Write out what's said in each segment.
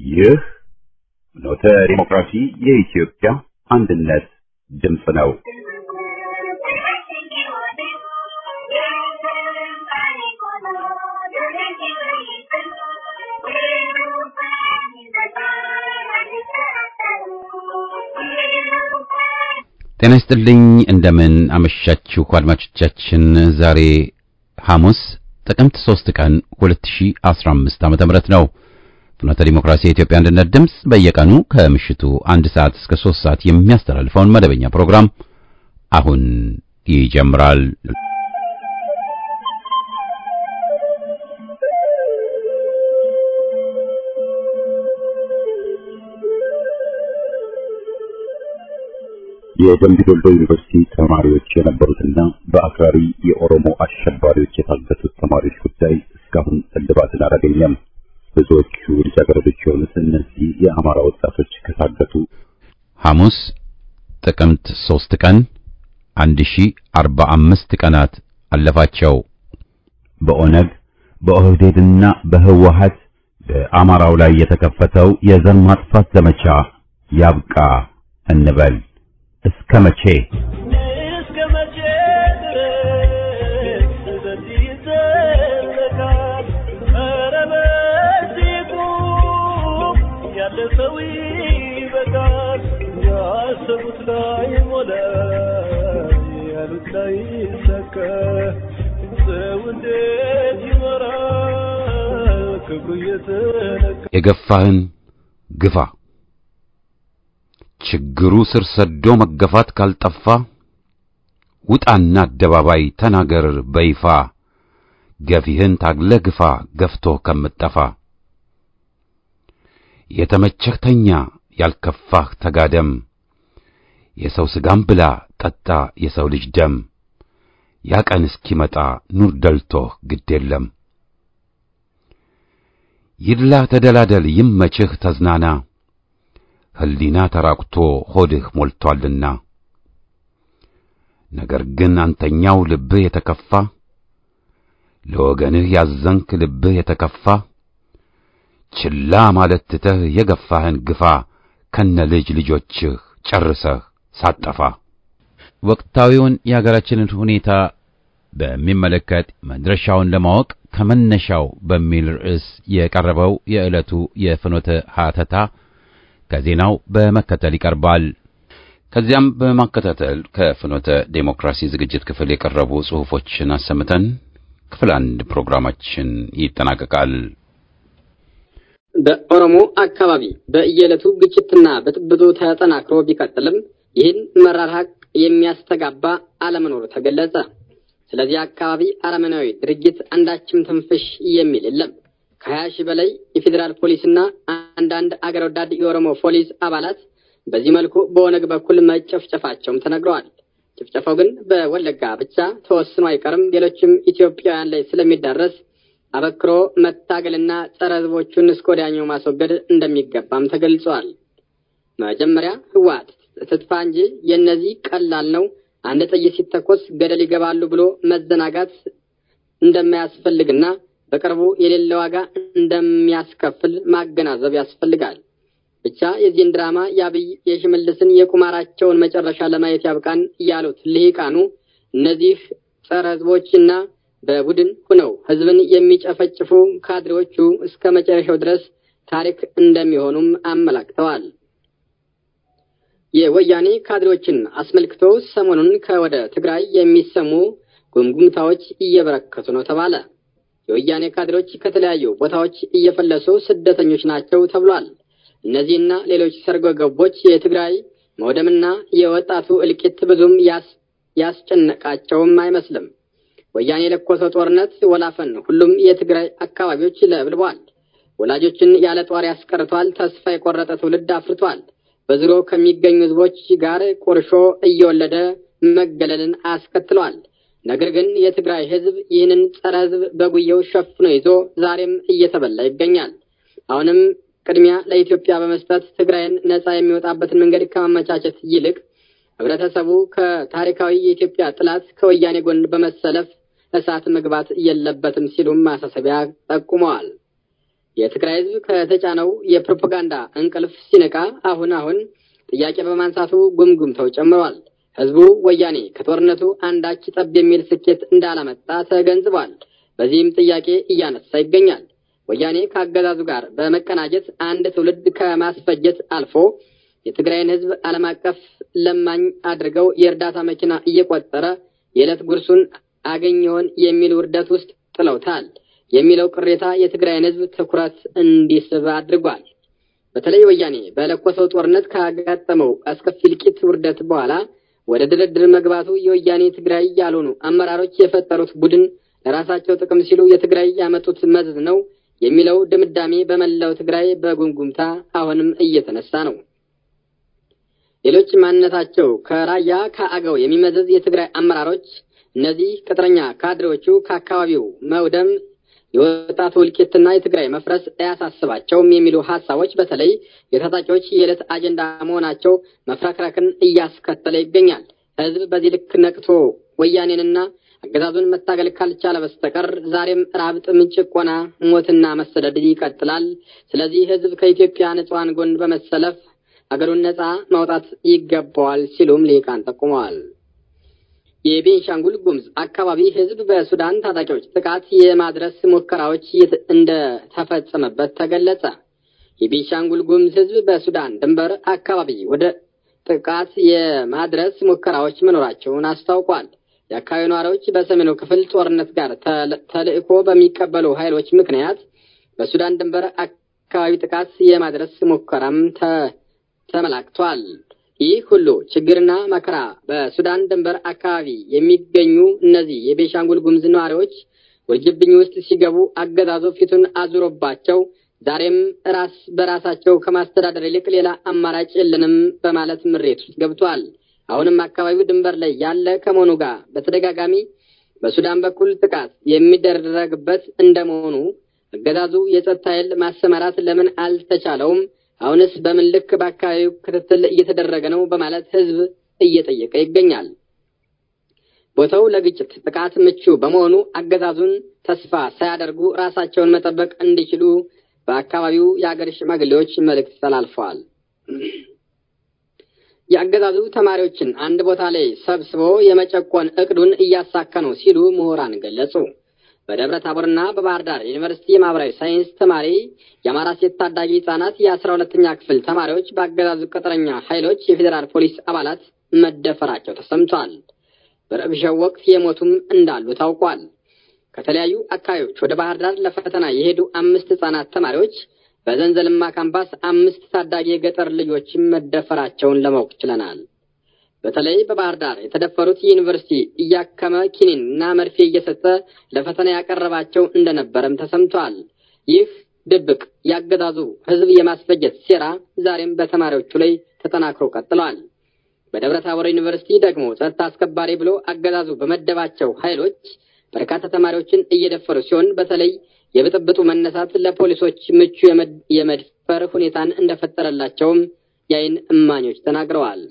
ይህ ኖተ ዲሞክራሲ የኢትዮጵያ አንድነት ድምፅ ነው። ጤና ይስጥልኝ እንደምን አመሻችሁ አድማጮቻችን። ዛሬ ሐሙስ ጥቅምት 3 ቀን 2015 ዓ.ም ነው። ፍኖተ ዲሞክራሲ የኢትዮጵያ አንድነት ድምፅ በየቀኑ ከምሽቱ አንድ ሰዓት እስከ 3 ሰዓት የሚያስተላልፈውን መደበኛ ፕሮግራም አሁን ይጀምራል። የደምቢ ዶሎ ዩኒቨርሲቲ ተማሪዎች የነበሩትና በአክራሪ የኦሮሞ አሸባሪዎች የታገቱት ተማሪዎች ጉዳይ እስካሁን እልባትን አላገኘም። ብዙዎቹ ልጃገረዶች የሆኑት እነዚህ የአማራ ወጣቶች ከታገቱ ሐሙስ ጥቅምት 3 ቀን 1045 ቀናት አለፋቸው። በኦነግ በኦህዴድና በህወሀት በአማራው ላይ የተከፈተው የዘር ማጥፋት ዘመቻ ያብቃ እንበል። እስከ መቼ እስከ መቼ ድረስ በዚህ ይዘለቃል? ኧረ በዚህ ቁም፣ ያለ ሰው ይበቃል። ያሰቡት ላይ ሞላ፣ ያሉት ላይ ሰከ ሰው እንዴት ይመራል? ክብሩ እየተነካ የገፋህን ግፋ ችግሩ ስር ሰዶ መገፋት ካልጠፋ ውጣና አደባባይ ተናገር በይፋ ገፊህን ታግለ ግፋ ገፍቶ ከምጠፋ የተመቸህ ተኛ ያልከፋህ ተጋደም የሰው ሥጋም ብላ ጠጣ የሰው ልጅ ደም ያ ቀን እስኪመጣ ኑር ደልቶህ ግድ የለም ይድላ ተደላደል ይመችህ ተዝናና ህሊና ተራቁቶ ሆድህ ሞልቶአልና ነገር ግን አንተኛው ልብህ የተከፋ ለወገንህ ያዘንክ ልብህ የተከፋ ችላ ማለት ትተህ የገፋህን ግፋ ከነ ልጅ ልጆችህ ጨርሰህ ሳጠፋ። ወቅታዊውን የሀገራችንን ሁኔታ በሚመለከት መድረሻውን ለማወቅ ከመነሻው በሚል ርዕስ የቀረበው የዕለቱ የፍኖተ ሐተታ ከዜናው በመከተል ይቀርባል። ከዚያም በማከታተል ከፍኖተ ዴሞክራሲ ዝግጅት ክፍል የቀረቡ ጽሑፎችን አሰምተን ክፍል አንድ ፕሮግራማችን ይጠናቀቃል። በኦሮሞ አካባቢ በየዕለቱ ግጭትና ብጥብጡ ተጠናክሮ ቢቀጥልም ይህን መራር ሀቅ የሚያስተጋባ አለመኖሩ ተገለጸ። ስለዚህ አካባቢ አረመናዊ ድርጊት አንዳችም ትንፍሽ የሚል የለም። ከሀያ ሺህ በላይ የፌዴራል ፖሊስና አንዳንድ አገር ወዳድ የኦሮሞ ፖሊስ አባላት በዚህ መልኩ በኦነግ በኩል መጨፍጨፋቸውም ተነግረዋል። ጭፍጨፋው ግን በወለጋ ብቻ ተወስኖ አይቀርም፣ ሌሎችም ኢትዮጵያውያን ላይ ስለሚዳረስ አበክሮ መታገልና ጸረ ሕዝቦቹን እስከ ወዲያኛው ማስወገድ እንደሚገባም ተገልጿል። መጀመሪያ ህወሓት ትጥፋ እንጂ የእነዚህ ቀላል ነው፣ አንድ ጥይት ሲተኮስ ገደል ይገባሉ ብሎ መዘናጋት እንደማያስፈልግና በቅርቡ የሌለ ዋጋ እንደሚያስከፍል ማገናዘብ ያስፈልጋል። ብቻ የዚህን ድራማ የአብይ የሽመልስን የቁማራቸውን መጨረሻ ለማየት ያብቃን ያሉት ልሂቃኑ እነዚህ ጸረ ህዝቦችና በቡድን ሁነው ህዝብን የሚጨፈጭፉ ካድሬዎቹ እስከ መጨረሻው ድረስ ታሪክ እንደሚሆኑም አመላክተዋል። የወያኔ ካድሬዎችን አስመልክቶ ሰሞኑን ከወደ ትግራይ የሚሰሙ ጉምጉምታዎች እየበረከቱ ነው ተባለ። የወያኔ ካድሬዎች ከተለያዩ ቦታዎች እየፈለሱ ስደተኞች ናቸው ተብሏል። እነዚህና ሌሎች ሰርጎ ገቦች የትግራይ መውደምና የወጣቱ እልቂት ብዙም ያስጨነቃቸውም አይመስልም። ወያኔ የለኮሰው ጦርነት ወላፈን ሁሉም የትግራይ አካባቢዎች ለብልቧል። ወላጆችን ያለ ጧሪ ያስቀርቷል። ተስፋ የቆረጠ ትውልድ አፍርቷል። በዙሪያው ከሚገኙ ህዝቦች ጋር ቁርሾ እየወለደ መገለልን አስከትሏል። ነገር ግን የትግራይ ህዝብ ይህንን ጸረ ህዝብ በጉየው ሸፍኖ ይዞ ዛሬም እየተበላ ይገኛል። አሁንም ቅድሚያ ለኢትዮጵያ በመስጠት ትግራይን ነጻ የሚወጣበትን መንገድ ከማመቻቸት ይልቅ ህብረተሰቡ ከታሪካዊ የኢትዮጵያ ጥላት ከወያኔ ጎን በመሰለፍ እሳት መግባት የለበትም ሲሉም ማሳሰቢያ ጠቁመዋል። የትግራይ ህዝብ ከተጫነው የፕሮፓጋንዳ እንቅልፍ ሲነቃ አሁን አሁን ጥያቄ በማንሳቱ ጉምጉምተው ጨምሯል። ህዝቡ ወያኔ ከጦርነቱ አንዳች ጠብ የሚል ስኬት እንዳላመጣ ተገንዝቧል። በዚህም ጥያቄ እያነሳ ይገኛል። ወያኔ ከአገዛዙ ጋር በመቀናጀት አንድ ትውልድ ከማስፈጀት አልፎ የትግራይን ህዝብ ዓለም አቀፍ ለማኝ አድርገው የእርዳታ መኪና እየቆጠረ የዕለት ጉርሱን አገኘውን የሚል ውርደት ውስጥ ጥለውታል የሚለው ቅሬታ የትግራይን ህዝብ ትኩረት እንዲስብ አድርጓል። በተለይ ወያኔ በለኮሰው ጦርነት ካጋጠመው አስከፊ እልቂት ውርደት በኋላ ወደ ድርድር መግባቱ የወያኔ ትግራይ ያልሆኑ አመራሮች የፈጠሩት ቡድን ለራሳቸው ጥቅም ሲሉ የትግራይ ያመጡት መዘዝ ነው የሚለው ድምዳሜ በመላው ትግራይ በጉምጉምታ አሁንም እየተነሳ ነው። ሌሎች ማንነታቸው ከራያ ከአገው የሚመዘዝ የትግራይ አመራሮች እነዚህ ቅጥረኛ ካድሬዎቹ ከአካባቢው መውደም የወጣቱ እልቂትና የትግራይ መፍረስ አያሳስባቸውም የሚሉ ሀሳቦች በተለይ የታጣቂዎች የዕለት አጀንዳ መሆናቸው መፍረክረክን እያስከተለ ይገኛል። ህዝብ በዚህ ልክ ነቅቶ ወያኔንና አገዛዙን መታገል ካልቻለ በስተቀር ዛሬም ራብ፣ ጥም፣ ጭቆና፣ ሞትና መሰደድ ይቀጥላል። ስለዚህ ህዝብ ከኢትዮጵያ ንጹሐን ጎን በመሰለፍ አገሩን ነጻ ማውጣት ይገባዋል ሲሉም ሊቃን ጠቁመዋል። የቤንሻንጉል ጉሙዝ አካባቢ ህዝብ በሱዳን ታጣቂዎች ጥቃት የማድረስ ሙከራዎች እንደተፈጸመበት ተገለጸ። የቤንሻንጉል ጉሙዝ ህዝብ በሱዳን ድንበር አካባቢ ወደ ጥቃት የማድረስ ሙከራዎች መኖራቸውን አስታውቋል። የአካባቢው ነዋሪዎች በሰሜኑ ክፍል ጦርነት ጋር ተልዕኮ በሚቀበሉ ኃይሎች ምክንያት በሱዳን ድንበር አካባቢ ጥቃት የማድረስ ሙከራም ተመላክቷል። ይህ ሁሉ ችግርና መከራ በሱዳን ድንበር አካባቢ የሚገኙ እነዚህ የቤንሻንጉል ጉሙዝ ነዋሪዎች ውርጅብኝ ውስጥ ሲገቡ አገዛዙ ፊቱን አዙሮባቸው ዛሬም ራስ በራሳቸው ከማስተዳደር ይልቅ ሌላ አማራጭ የለንም በማለት ምሬት ውስጥ ገብቷል። አሁንም አካባቢው ድንበር ላይ ያለ ከመሆኑ ጋር በተደጋጋሚ በሱዳን በኩል ጥቃት የሚደረግበት እንደመሆኑ አገዛዙ የጸጥታ ኃይል ማሰማራት ለምን አልተቻለውም? አሁንስ በምን ልክ በአካባቢው ክትትል እየተደረገ ነው? በማለት ህዝብ እየጠየቀ ይገኛል። ቦታው ለግጭት ጥቃት ምቹ በመሆኑ አገዛዙን ተስፋ ሳያደርጉ ራሳቸውን መጠበቅ እንዲችሉ በአካባቢው የአገር ሽማግሌዎች መልእክት ተላልፈዋል። የአገዛዙ ተማሪዎችን አንድ ቦታ ላይ ሰብስቦ የመጨቆን እቅዱን እያሳካ ነው ሲሉ ምሁራን ገለጹ። በደብረ ታቦርና በባህር ዳር ዩኒቨርሲቲ የማህበራዊ ሳይንስ ተማሪ የአማራ ሴት ታዳጊ ህጻናት የአስራ ሁለተኛ ክፍል ተማሪዎች በአገዛዙ ቅጥረኛ ኃይሎች የፌዴራል ፖሊስ አባላት መደፈራቸው ተሰምቷል። በረብሻው ወቅት የሞቱም እንዳሉ ታውቋል። ከተለያዩ አካባቢዎች ወደ ባህር ዳር ለፈተና የሄዱ አምስት ህጻናት ተማሪዎች በዘንዘልማ ካምፓስ አምስት ታዳጊ የገጠር ልጆችም መደፈራቸውን ለማወቅ ችለናል። በተለይ በባህር ዳር የተደፈሩት ዩኒቨርሲቲ እያከመ ኪኒን እና መርፌ እየሰጠ ለፈተና ያቀረባቸው እንደነበረም ተሰምቷል። ይህ ድብቅ ያገዛዙ ህዝብ የማስፈጀት ሴራ ዛሬም በተማሪዎቹ ላይ ተጠናክሮ ቀጥለዋል። በደብረ ታቦር ዩኒቨርሲቲ ደግሞ ጸጥታ አስከባሪ ብሎ አገዛዙ በመደባቸው ኃይሎች በርካታ ተማሪዎችን እየደፈሩ ሲሆን በተለይ የብጥብጡ መነሳት ለፖሊሶች ምቹ የመድፈር ሁኔታን እንደፈጠረላቸውም የአይን እማኞች ተናግረዋል።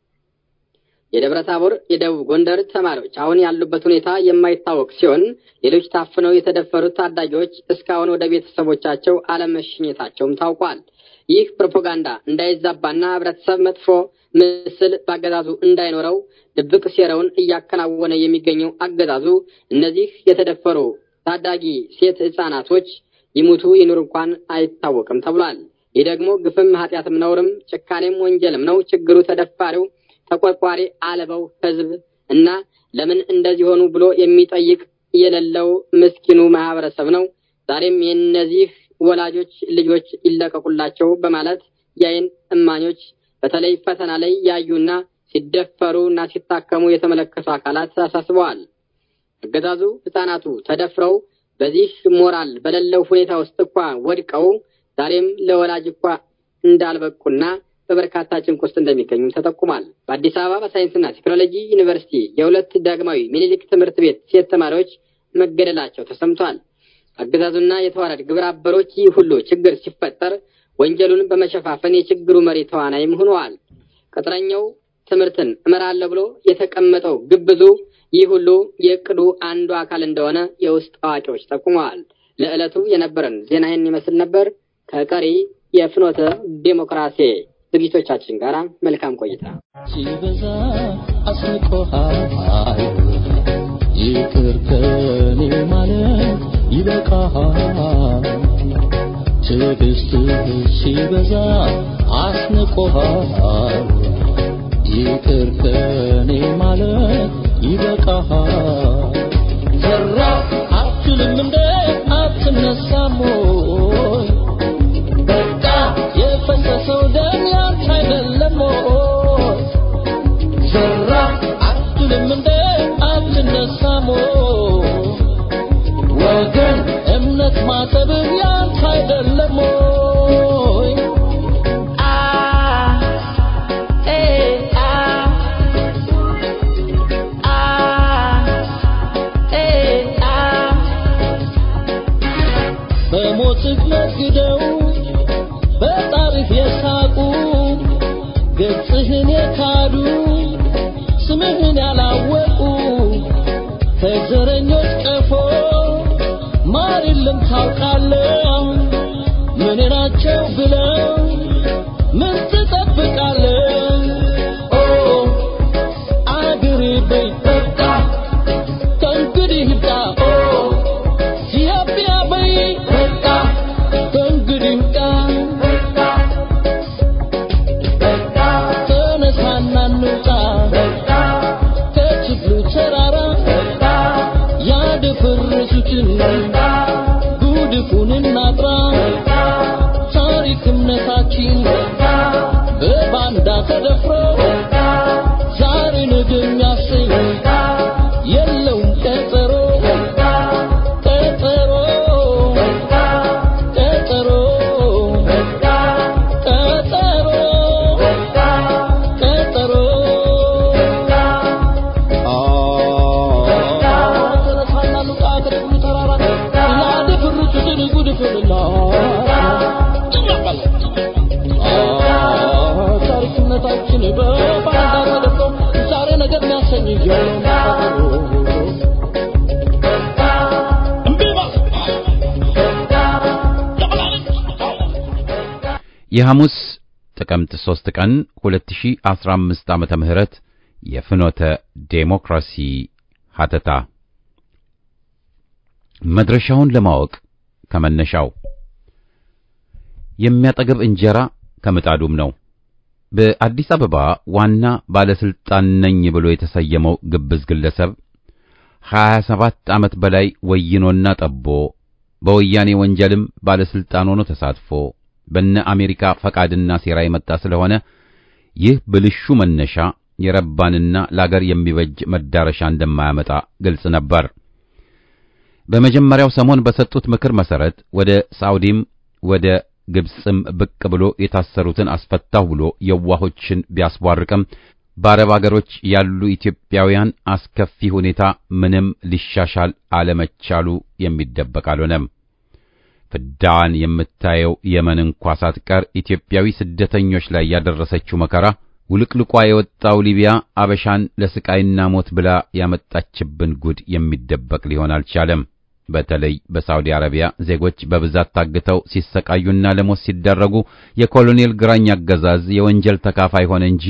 የደብረ ታቦር የደቡብ ጎንደር ተማሪዎች አሁን ያሉበት ሁኔታ የማይታወቅ ሲሆን ሌሎች ታፍነው የተደፈሩት ታዳጊዎች እስካሁን ወደ ቤተሰቦቻቸው አለመሸኘታቸውም ታውቋል። ይህ ፕሮፓጋንዳ እንዳይዛባና ህብረተሰብ መጥፎ ምስል በአገዛዙ እንዳይኖረው ድብቅ ሴራውን እያከናወነ የሚገኘው አገዛዙ እነዚህ የተደፈሩ ታዳጊ ሴት ህጻናቶች ይሙቱ ይኑር እንኳን አይታወቅም ተብሏል። ይህ ደግሞ ግፍም ኃጢአትም ነውርም ጭካኔም ወንጀልም ነው። ችግሩ ተደፋሪው ተቆርቋሪ አለበው ህዝብ እና ለምን እንደዚህ ሆኑ ብሎ የሚጠይቅ የሌለው ምስኪኑ ማህበረሰብ ነው። ዛሬም የእነዚህ ወላጆች ልጆች ይለቀቁላቸው በማለት የአይን እማኞች በተለይ ፈተና ላይ ያዩና ሲደፈሩ እና ሲታከሙ የተመለከቱ አካላት አሳስበዋል። አገዛዙ ህጻናቱ ተደፍረው በዚህ ሞራል በሌለው ሁኔታ ውስጥ እንኳ ወድቀው ዛሬም ለወላጅ እንኳ እንዳልበቁና በበርካታ ጭንቅ ውስጥ እንደሚገኙ ተጠቁሟል። በአዲስ አበባ በሳይንስና ቴክኖሎጂ ዩኒቨርሲቲ የሁለት ዳግማዊ ሚኒሊክ ትምህርት ቤት ሴት ተማሪዎች መገደላቸው ተሰምቷል። አገዛዙና የተዋረድ ግብረ አበሮች ይህ ሁሉ ችግር ሲፈጠር ወንጀሉን በመሸፋፈን የችግሩ መሪ ተዋናይም ሆነዋል። ቅጥረኛው ትምህርትን እመራለሁ ብሎ የተቀመጠው ግብዙ ይህ ሁሉ የእቅዱ አንዱ አካል እንደሆነ የውስጥ አዋቂዎች ጠቁመዋል። ለዕለቱ የነበረን ዜና ይህን ይመስል ነበር። ከቀሪ የፍኖተ ዴሞክራሲ ዝግጅቶቻችን ጋር መልካም ቆይታ። ሲበዛ አስቆሃል ይቅር ከኔ ማለት ይበቃሃል። ትዕግስትህ ሲበዛ አስንቆሃል ይቅር ከኔ ማለት ይበቃሃል። ዘራ አትልም እንደ አትነሳም ወይ? በቃ የፈሰሰው ደም ያንተ አይደለም ወይ? ዘራ አትልም እንደ አትነሳም ወይ? ወገን እምነት ማጠብህ ያንተ አይደለም ወይ? አ ኤ አ አ ኤ አ በሞትህ ነግደው በጣሪፍ የሳቁ ገጽህን የካዱ ስምህን ያላወቁ ከዘረኞች ቀፎ ማር የለም ታውቃለህ። ምን ናቸው ብለው ምን ትጠብቃለህ? ኦ አገሬ በይ በቃ ከእንግዲህ ይብቃ። ኦ ኢትዮጵያ በይ በቃ ከእንግዲህ ይብቃ። ተነሳና እንውጣ ከችግሩ ተራራ ያደፈረሱትን ጉድፉን እናጥራ። ታሪክ እምነታችን በባንዳ ተደፍሮ ዛሬ ነገ የሚያሰኝ የለውም ቀጠሮ ቀጠሮ ቀጠሮ ቀጠሮ ቀጠሮ ተነሳና ሉቃ ከደብሉ ተራራ ያደፈረሱትን ጉድፍንና ታሪክነታችን በባንዳ ተደፍሮ ዛሬ ነገር የሚያሰኝ የለውም የሐሙስ ጥቅምት 3 ቀን 2015 ዓመተ ምህረት የፍኖተ ዴሞክራሲ ሀተታ መድረሻውን ለማወቅ ከመነሻው የሚያጠግብ እንጀራ ከምጣዱም ነው። በአዲስ አበባ ዋና ባለስልጣን ነኝ ብሎ የተሰየመው ግብዝ ግለሰብ 27 ዓመት በላይ ወይኖና ጠቦ በወያኔ ወንጀልም ባለስልጣን ሆኖ ተሳትፎ በነ አሜሪካ ፈቃድና ሴራ የመጣ ስለሆነ ይህ ብልሹ መነሻ የረባንና ለአገር የሚበጅ መዳረሻ እንደማያመጣ ግልጽ ነበር። በመጀመሪያው ሰሞን በሰጡት ምክር መሰረት ወደ ሳውዲም ወደ ግብጽም ብቅ ብሎ የታሰሩትን አስፈታሁ ብሎ የዋሆችን ቢያስቧርቅም በአረብ አገሮች ያሉ ኢትዮጵያውያን አስከፊ ሁኔታ ምንም ሊሻሻል አለመቻሉ የሚደበቅ አልሆነም። ፍዳዋን የምታየው የመን እንኳ ሳትቀር ኢትዮጵያዊ ስደተኞች ላይ ያደረሰችው መከራ ውልቅልቋ የወጣው ሊቢያ አበሻን ለስቃይና ሞት ብላ ያመጣችብን ጉድ የሚደበቅ ሊሆን አልቻለም። በተለይ በሳውዲ አረቢያ ዜጎች በብዛት ታግተው ሲሰቃዩና ለሞት ሲደረጉ የኮሎኔል ግራኝ አገዛዝ የወንጀል ተካፋይ ሆነ እንጂ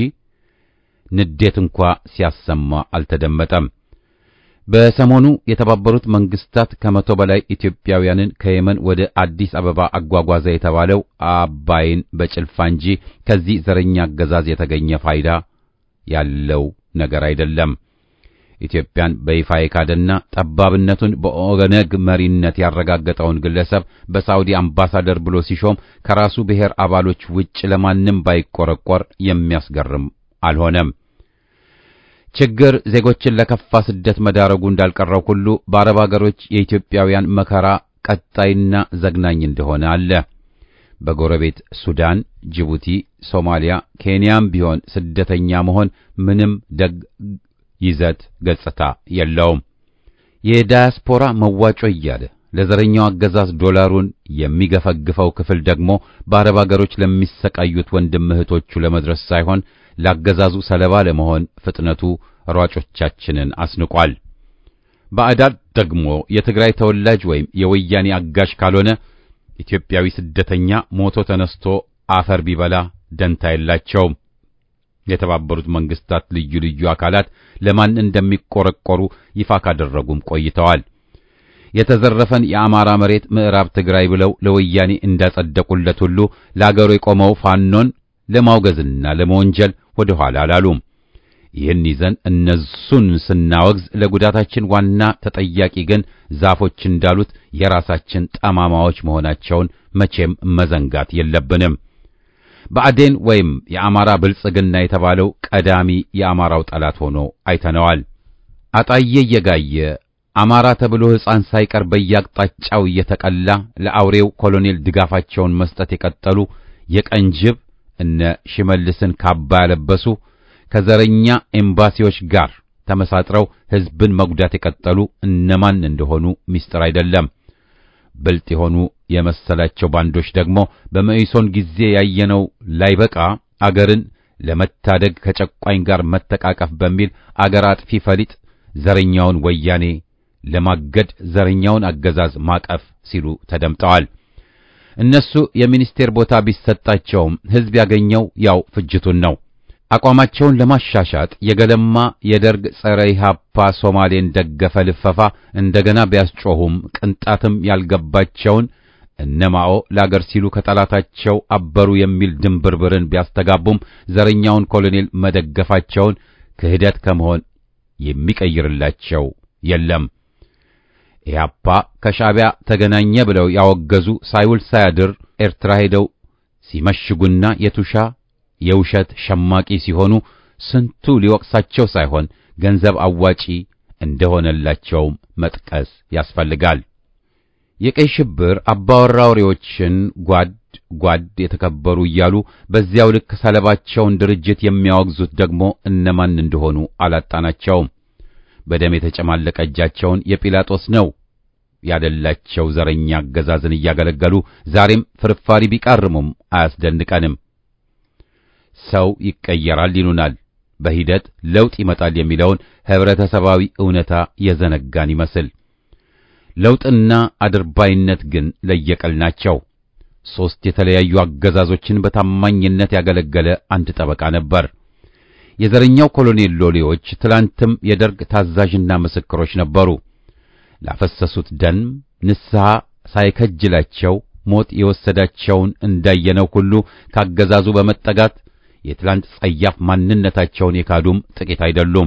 ንዴት እንኳ ሲያሰማ አልተደመጠም። በሰሞኑ የተባበሩት መንግስታት ከመቶ በላይ ኢትዮጵያውያንን ከየመን ወደ አዲስ አበባ አጓጓዘ የተባለው አባይን በጭልፋ እንጂ ከዚህ ዘረኛ አገዛዝ የተገኘ ፋይዳ ያለው ነገር አይደለም። ኢትዮጵያን በይፋ የካደና ጠባብነቱን በኦነግ መሪነት ያረጋገጠውን ግለሰብ በሳውዲ አምባሳደር ብሎ ሲሾም ከራሱ ብሔር አባሎች ውጭ ለማንም ባይቆረቆር የሚያስገርም አልሆነም። ችግር ዜጎችን ለከፋ ስደት መዳረጉ እንዳልቀረው ሁሉ በአረብ አገሮች የኢትዮጵያውያን መከራ ቀጣይና ዘግናኝ እንደሆነ አለ። በጎረቤት ሱዳን፣ ጅቡቲ፣ ሶማሊያ፣ ኬንያም ቢሆን ስደተኛ መሆን ምንም ደግ ይዘት ገጽታ የለውም። የዳያስፖራ መዋጮ እያለ ለዘረኛው አገዛዝ ዶላሩን የሚገፈግፈው ክፍል ደግሞ በአረብ አገሮች ለሚሰቃዩት ወንድም እህቶቹ ለመድረስ ሳይሆን ላገዛዙ ሰለባ ለመሆን ፍጥነቱ ሯጮቻችንን አስንቋል። ባዕዳን ደግሞ የትግራይ ተወላጅ ወይም የወያኔ አጋሽ ካልሆነ ኢትዮጵያዊ ስደተኛ ሞቶ ተነስቶ አፈር ቢበላ ደንታ የላቸውም። የተባበሩት መንግስታት ልዩ ልዩ አካላት ለማን እንደሚቆረቆሩ ይፋ ካደረጉም ቆይተዋል። የተዘረፈን የአማራ መሬት ምዕራብ ትግራይ ብለው ለወያኔ እንዳጸደቁለት ሁሉ ለአገሩ የቆመው ፋኖን ለማውገዝና ለመወንጀል ወደ ኋላ አላሉም። ይህን ይዘን እነሱን ስናወግዝ ለጉዳታችን ዋና ተጠያቂ ግን ዛፎች እንዳሉት የራሳችን ጠማማዎች መሆናቸውን መቼም መዘንጋት የለብንም። ብአዴን ወይም የአማራ ብልጽግና የተባለው ቀዳሚ የአማራው ጠላት ሆኖ አይተነዋል። አጣዬ እየጋየ አማራ ተብሎ ሕፃን ሳይቀር በየአቅጣጫው እየተቀላ ለአውሬው ኮሎኔል ድጋፋቸውን መስጠት የቀጠሉ የቀንጅብ እነ ሽመልስን ካባ ያለበሱ ከዘረኛ ኤምባሲዎች ጋር ተመሳጥረው ሕዝብን መጉዳት የቀጠሉ እነማን እንደሆኑ ምስጢር አይደለም። ብልጥ የሆኑ የመሰላቸው ባንዶች ደግሞ በመኢሶን ጊዜ ያየነው ላይበቃ አገርን ለመታደግ ከጨቋኝ ጋር መተቃቀፍ በሚል አገር አጥፊ ፈሊጥ ዘረኛውን ወያኔ ለማገድ ዘረኛውን አገዛዝ ማቀፍ ሲሉ ተደምጠዋል። እነሱ የሚኒስቴር ቦታ ቢሰጣቸውም ሕዝብ ያገኘው ያው ፍጅቱን ነው። አቋማቸውን ለማሻሻጥ የገለማ የደርግ ጸረ ኢህአፓ ሶማሌን ደገፈ ልፈፋ እንደገና ቢያስጮሁም ቅንጣትም ያልገባቸውን እነማኦ ለአገር ሲሉ ከጠላታቸው አበሩ የሚል ድንብርብርን ቢያስተጋቡም ዘረኛውን ኮሎኔል መደገፋቸውን ክህደት ከመሆን የሚቀይርላቸው የለም። ኢህአፓ ከሻዕቢያ ተገናኘ ብለው ያወገዙ ሳይውል ሳያድር ኤርትራ ሄደው ሲመሽጉና የቱሻ የውሸት ሸማቂ ሲሆኑ ስንቱ ሊወቅሳቸው ሳይሆን ገንዘብ አዋጪ እንደሆነላቸውም መጥቀስ ያስፈልጋል። የቀይ ሽብር አባወራ ወሬዎችን ጓድ ጓድ የተከበሩ እያሉ በዚያው ልክ ሰለባቸውን ድርጅት የሚያወግዙት ደግሞ እነማን እንደሆኑ አላጣናቸውም። በደም የተጨማለቀ እጃቸውን የጲላጦስ ነው ያደላቸው ዘረኛ አገዛዝን እያገለገሉ ዛሬም ፍርፋሪ ቢቃርሙም አያስደንቀንም። ሰው ይቀየራል ይሉናል። በሂደት ለውጥ ይመጣል የሚለውን ህብረተሰባዊ እውነታ የዘነጋን ይመስል ለውጥና አድርባይነት ግን ለየቀል ናቸው። ሦስት የተለያዩ አገዛዞችን በታማኝነት ያገለገለ አንድ ጠበቃ ነበር። የዘረኛው ኮሎኔል ሎሌዎች ትላንትም የደርግ ታዛዥና ምስክሮች ነበሩ። ላፈሰሱት ደም ንስሐ ሳይከጅላቸው ሞት የወሰዳቸውን እንዳየነው ሁሉ ካገዛዙ በመጠጋት የትላንት ጸያፍ ማንነታቸውን የካዱም ጥቂት አይደሉም።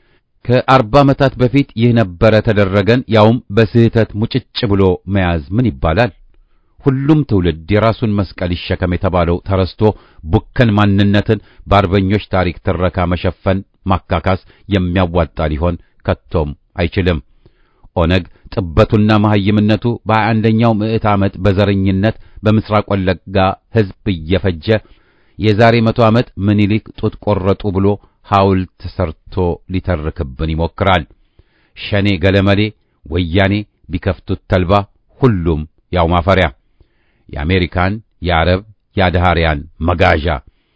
ከአርባ ዓመታት በፊት ይህ ነበረ ተደረገን፣ ያውም በስህተት ሙጭጭ ብሎ መያዝ ምን ይባላል? ሁሉም ትውልድ የራሱን መስቀል ይሸከም የተባለው ተረስቶ ቡከን ማንነትን በአርበኞች ታሪክ ትረካ መሸፈን ማካካስ የሚያዋጣ ሊሆን ከቶም አይችልም። ኦነግ ጥበቱና መሐይምነቱ በሀያ አንደኛው ምዕት ዓመት በዘረኝነት በምስራቅ ወለጋ ሕዝብ እየፈጀ የዛሬ መቶ ዓመት ምኒልክ ጡት ቆረጡ ብሎ ሐውልት ሰርቶ ሊተርክብን ይሞክራል። ሸኔ ገለመሌ፣ ወያኔ ቢከፍቱት ተልባ፣ ሁሉም ያው ማፈሪያ፣ የአሜሪካን የአረብ የአድሃሪያን መጋዣ።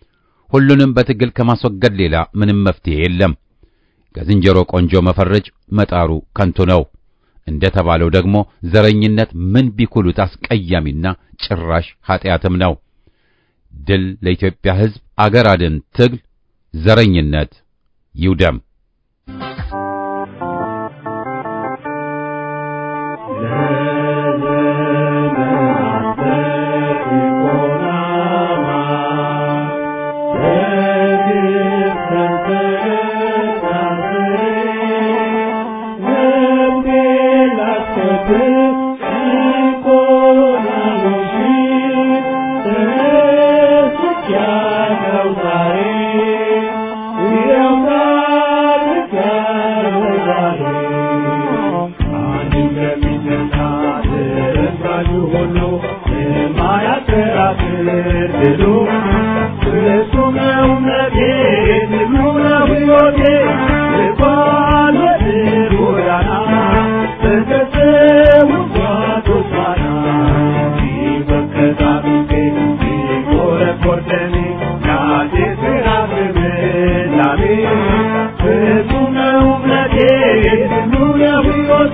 ሁሉንም በትግል ከማስወገድ ሌላ ምንም መፍትሄ የለም። ከዝንጀሮ ቆንጆ መፈረጅ መጣሩ ከንቱ ነው። እንደ ተባለው ደግሞ ዘረኝነት ምን ቢኩሉት አስቀያሚና ጭራሽ ኀጢአትም ነው። ድል ለኢትዮጵያ ሕዝብ፣ አገር አድን ትግል፣ ዘረኝነት ይውደም። Thank you.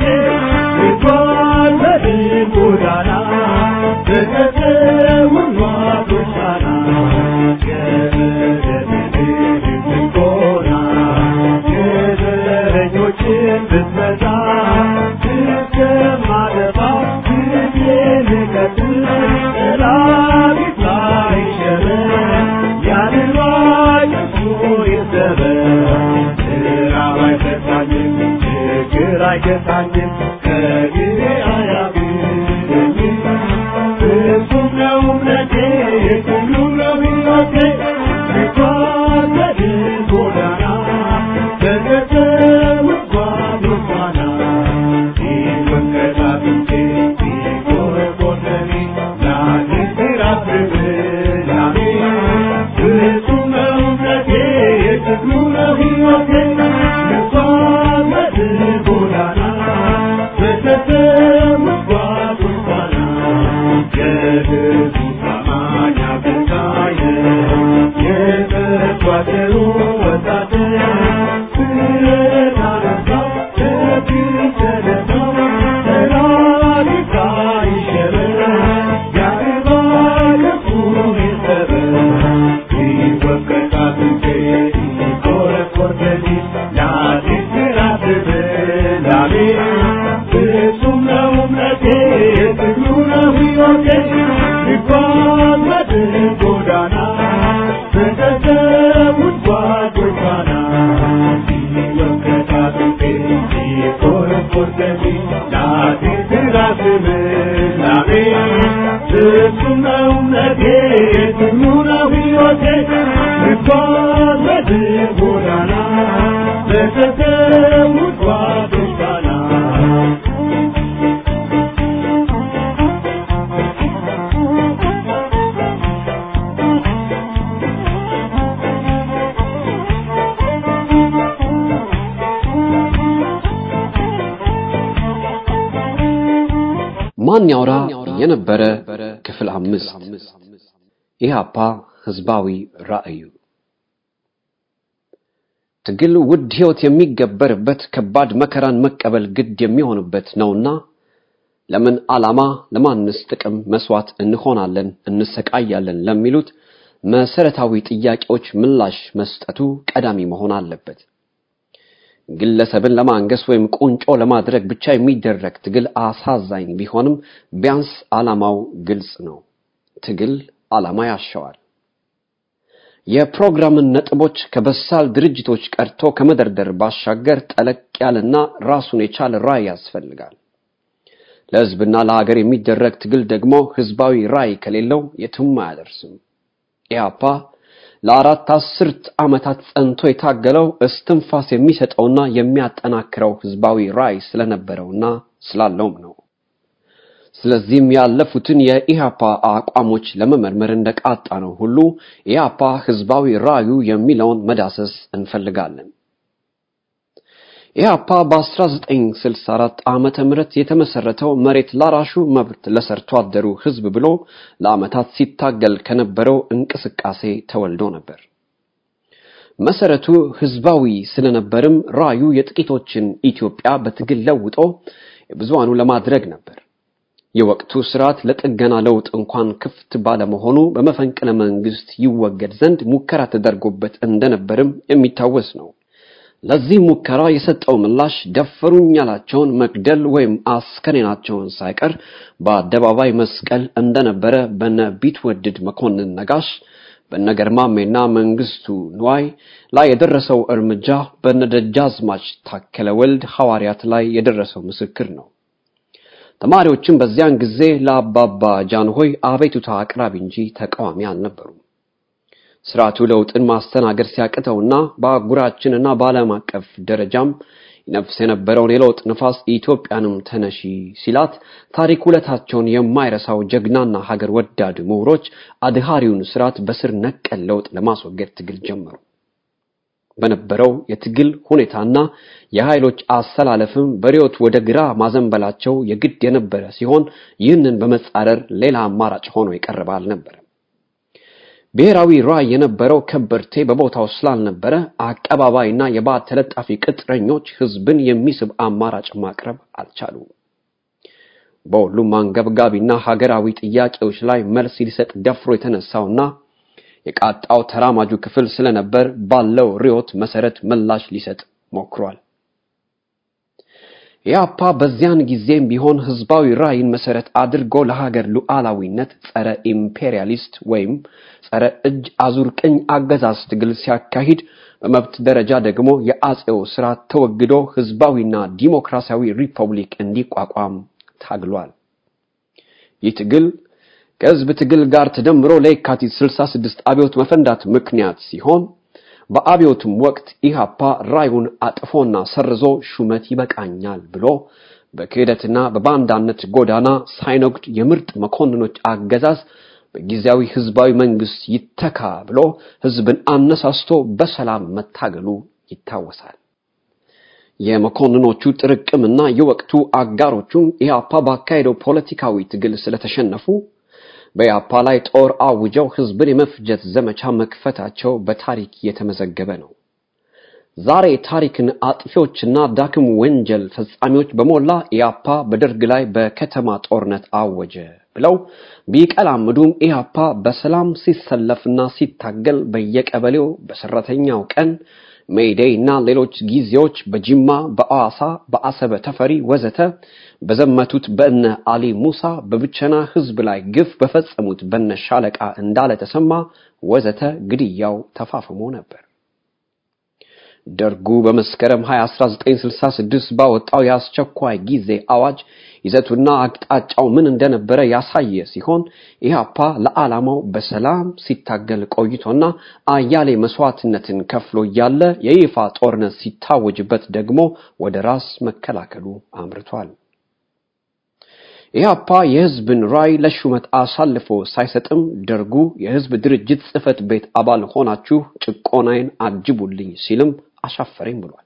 አንገታችን ከጊዜ አያግደኝም እሱም ነው እምነቴ ሁሉም ነው ሕይወቴ ልጓዝ ጎዳና በገጠር ጓዝ ጓና ሲወንቀጣጥቼ ሲቆረቆረኒ ላንተ ራብብ ላሜ እሱም ነው እምነቴ የትግሉ ነው ሕይወቴ ልጓዝ ጎዳና በገጠር ጓዝ ጓና የህዝቡ ታማኝ አገልጋይ የተጓደሉ ወጣትን ስታነሳ ተግተነሳ ሰላሚታ ይሸበር ያርባ ከፉ ይሰበር ይወቀጣት እንቴ ይቆረቆርበኒ ላዲስ ራስብ ላሜ ፍጹም ነው እምነቴ የትግሉ ነው ሕይወቴ ልጓዝ በድል ጎዳና በተሰዉት ጓዶች ፋና ሲወቀጣጥንቴ ሲቆረቆርበኒ ላዲስ ራስብ ላሜ ፍጹም ነው እምነቴ የትግሉ ነው ሕይወቴ ልጓዝ በድል ጎዳና በተሰዉት ጓዶች ፋና ማን ያውራ የነበረ ክፍል አምስት ኢህአፓ ህዝባዊ ራዕዩ ትግል ውድ ህይወት የሚገበርበት ከባድ መከራን መቀበል ግድ የሚሆንበት ነውና ለምን ዓላማ ለማንስ ጥቅም መስዋዕት እንሆናለን እንሰቃያለን ለሚሉት መሰረታዊ ጥያቄዎች ምላሽ መስጠቱ ቀዳሚ መሆን አለበት ግለሰብን ለማንገስ ወይም ቁንጮ ለማድረግ ብቻ የሚደረግ ትግል አሳዛኝ ቢሆንም ቢያንስ ዓላማው ግልጽ ነው ትግል ዓላማ ያሻዋል የፕሮግራምን ነጥቦች ከበሳል ድርጅቶች ቀርቶ ከመደርደር ባሻገር ጠለቅ ያለና ራሱን የቻለ ራዕይ ያስፈልጋል ለህዝብና ለሀገር የሚደረግ ትግል ደግሞ ህዝባዊ ራዕይ ከሌለው የትም አያደርስም ኢህአፓ ለአራት አስርት ዓመታት ጸንቶ የታገለው እስትንፋስ የሚሰጠውና የሚያጠናክረው ህዝባዊ ራዕይ ስለነበረውና ስላለውም ነው ስለዚህም ያለፉትን የኢህአፓ አቋሞች ለመመርመር እንደቃጣ ነው ሁሉ ኢህአፓ ህዝባዊ ራዕዩ የሚለውን መዳሰስ እንፈልጋለን ኢህአፓ በ1964 ዓመተ ምህረት የተመሰረተው መሬት ላራሹ መብት ለሰርቶ አደሩ ህዝብ ብሎ ለዓመታት ሲታገል ከነበረው እንቅስቃሴ ተወልዶ ነበር መሰረቱ ህዝባዊ ስለነበርም ራዩ የጥቂቶችን ኢትዮጵያ በትግል ለውጦ የብዙሃኑ ለማድረግ ነበር የወቅቱ ስርዓት ለጥገና ለውጥ እንኳን ክፍት ባለመሆኑ በመፈንቅለ መንግስት ይወገድ ዘንድ ሙከራ ተደርጎበት እንደነበርም የሚታወስ ነው ለዚህ ሙከራ የሰጠው ምላሽ ደፈሩኝ ያላቸውን መግደል ወይም አስከሬናቸውን ሳይቀር በአደባባይ መስቀል እንደነበረ በነ ቢትወድድ መኮንን ነጋሽ በነገርማሜና መንግስቱ ንዋይ ላይ የደረሰው እርምጃ በነደጃዝማች ታከለ ወልድ ሐዋርያት ላይ የደረሰው ምስክር ነው ተማሪዎችም በዚያን ጊዜ ለአባባ ጃንሆይ አቤቱታ አቅራቢ እንጂ ተቃዋሚ አልነበሩም ስርዓቱ ለውጥን ማስተናገድ ሲያቅተውና በአህጉራችንና በዓለም አቀፍ ደረጃም ይነፍስ የነበረውን የለውጥ ንፋስ ኢትዮጵያንም ተነሺ ሲላት ታሪክ ውለታቸውን የማይረሳው ጀግናና ሀገር ወዳድ ምሁሮች አድሃሪውን ስርዓት በስር ነቀል ለውጥ ለማስወገድ ትግል ጀመሩ በነበረው የትግል ሁኔታና የኃይሎች አሰላለፍም በሪዮት ወደ ግራ ማዘንበላቸው የግድ የነበረ ሲሆን ይህንን በመጻረር ሌላ አማራጭ ሆኖ የቀረበ አልነበረ ብሔራዊ ራዕይ የነበረው ከበርቴ በቦታው ስላልነበረ አቀባባይና የባዕድ ተለጣፊ ቅጥረኞች ህዝብን የሚስብ አማራጭ ማቅረብ አልቻሉም በሁሉም አንገብጋቢና ሀገራዊ ጥያቄዎች ላይ መልስ ሊሰጥ ደፍሮ የተነሳውና የቃጣው ተራማጁ ክፍል ስለነበር ባለው ሪዮት መሰረት ምላሽ ሊሰጥ ሞክሯል ኢህአፓ በዚያን ጊዜም ቢሆን ህዝባዊ ራዕይን መሰረት አድርጎ ለሀገር ሉዓላዊነት ጸረ ኢምፔሪያሊስት ወይም ጸረ እጅ አዙር ቅኝ አገዛዝ ትግል ሲያካሂድ በመብት ደረጃ ደግሞ የአጼው ስርዓት ተወግዶ ህዝባዊና ዲሞክራሲያዊ ሪፐብሊክ እንዲቋቋም ታግሏል። ይህ ትግል ከህዝብ ትግል ጋር ተደምሮ ለየካቲት 66 አብዮት መፈንዳት ምክንያት ሲሆን በአብዮቱም ወቅት ኢህአፓ ራዩን አጥፎና ሰርዞ ሹመት ይበቃኛል ብሎ በክህደትና በባንዳነት ጎዳና ሳይነጉድ የምርጥ መኮንኖች አገዛዝ በጊዜያዊ ህዝባዊ መንግስት ይተካ ብሎ ህዝብን አነሳስቶ በሰላም መታገሉ ይታወሳል። የመኮንኖቹ ጥርቅምና የወቅቱ አጋሮቹም ኢህአፓ ባካሄደው ፖለቲካዊ ትግል ስለተሸነፉ በኢህአፓ ላይ ጦር አውጀው ህዝብን የመፍጀት ዘመቻ መክፈታቸው በታሪክ የተመዘገበ ነው። ዛሬ ታሪክን አጥፊዎችና ዳክም ወንጀል ፈጻሚዎች በሞላ ኢህአፓ በደርግ ላይ በከተማ ጦርነት አወጀ ብለው ቢቀላምዱም ኢህአፓ በሰላም ሲሰለፍና ሲታገል በየቀበሌው በሰራተኛው ቀን ሜይዴይ እና ሌሎች ጊዜዎች በጅማ፣ በአዋሳ፣ በአሰበ ተፈሪ ወዘተ በዘመቱት በእነ አሊ ሙሳ በብቸና ህዝብ ላይ ግፍ በፈጸሙት በነ ሻለቃ እንዳለ ተሰማ ወዘተ ግድያው ተፋፍሞ ነበር። ደርጉ በመስከረም 20 1966 ባወጣው የአስቸኳይ ጊዜ አዋጅ ይዘቱና አቅጣጫው ምን እንደነበረ ያሳየ ሲሆን ኢህአፓ ለዓላማው በሰላም ሲታገል ቆይቶና አያሌ መስዋዕትነትን ከፍሎ እያለ የይፋ ጦርነት ሲታወጅበት ደግሞ ወደ ራስ መከላከሉ አምርቷል። ኢህአፓ የህዝብን ራዕይ ለሹመት አሳልፎ ሳይሰጥም ደርጉ የህዝብ ድርጅት ጽህፈት ቤት አባል ሆናችሁ ጭቆናዬን አጅቡልኝ ሲልም አሻፈረኝ ብሏል።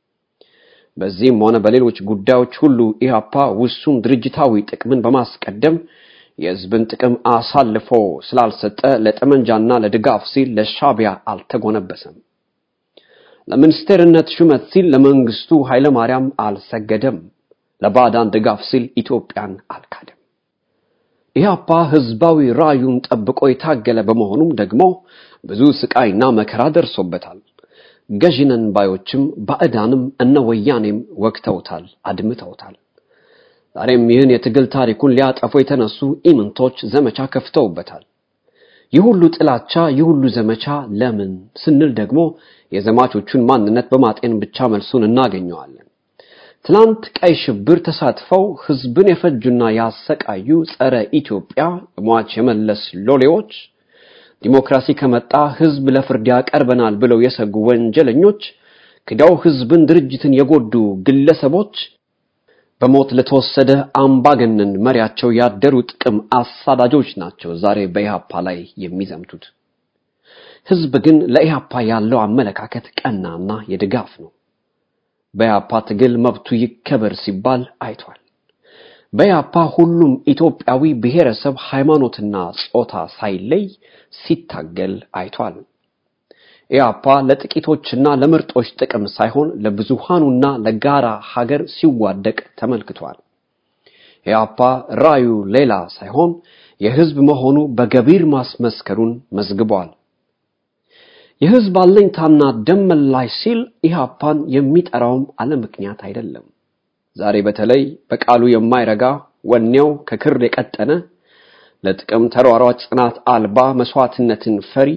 በዚህም ሆነ በሌሎች ጉዳዮች ሁሉ ኢህአፓ ውሱን ድርጅታዊ ጥቅምን በማስቀደም የህዝብን ጥቅም አሳልፎ ስላልሰጠ ለጠመንጃና ለድጋፍ ሲል ለሻቢያ አልተጎነበሰም። ለሚኒስቴርነት ሹመት ሲል ለመንግስቱ ኃይለማርያም አልሰገደም። ለባዕዳን ድጋፍ ሲል ኢትዮጵያን አልካደም። ኢህአፓ ህዝባዊ ራዩን ጠብቆ የታገለ በመሆኑም ደግሞ ብዙ ስቃይና መከራ ደርሶበታል። ገዥነን ባዮችም ባዕዳንም እነ ወያኔም ወግተውታል፣ አድምተውታል። ዛሬም ይህን የትግል ታሪኩን ሊያጠፉ የተነሱ ኢምንቶች ዘመቻ ከፍተውበታል። ይህ ሁሉ ጥላቻ፣ ይህ ሁሉ ዘመቻ ለምን ስንል ደግሞ የዘማቾቹን ማንነት በማጤን ብቻ መልሱን እናገኘዋለን። ትላንት ቀይ ሽብር ተሳትፈው ህዝብን የፈጁና ያሰቃዩ ጸረ ኢትዮጵያ ሟች የመለስ ሎሌዎች ዲሞክራሲ ከመጣ ህዝብ ለፍርድ ያቀርበናል ብለው የሰጉ ወንጀለኞች ክደው ህዝብን ድርጅትን የጎዱ ግለሰቦች በሞት ለተወሰደ አምባገነን መሪያቸው ያደሩ ጥቅም አሳዳጆች ናቸው ዛሬ በኢህአፓ ላይ የሚዘምቱት። ህዝብ ግን ለኢህአፓ ያለው አመለካከት ቀናና የድጋፍ ነው። በኢህአፓ ትግል መብቱ ይከበር ሲባል አይቷል። በኢህአፓ ሁሉም ኢትዮጵያዊ ብሔረሰብ፣ ሃይማኖትና ጾታ ሳይለይ ሲታገል አይቷል። ኢህአፓ ለጥቂቶችና ለምርጦች ጥቅም ሳይሆን ለብዙሃኑና ለጋራ ሀገር ሲዋደቅ ተመልክቷል። ኢህአፓ ራዩ ሌላ ሳይሆን የህዝብ መሆኑ በገቢር ማስመስከሩን መዝግቧል። የህዝብ አለኝታና ደም መላሽ ሲል ኢህአፓን የሚጠራውም አለ ምክንያት አይደለም። ዛሬ በተለይ በቃሉ የማይረጋ ወኔው ከክር የቀጠነ ለጥቅም ተሯሯጭ ጽናት አልባ መስዋዕትነትን ፈሪ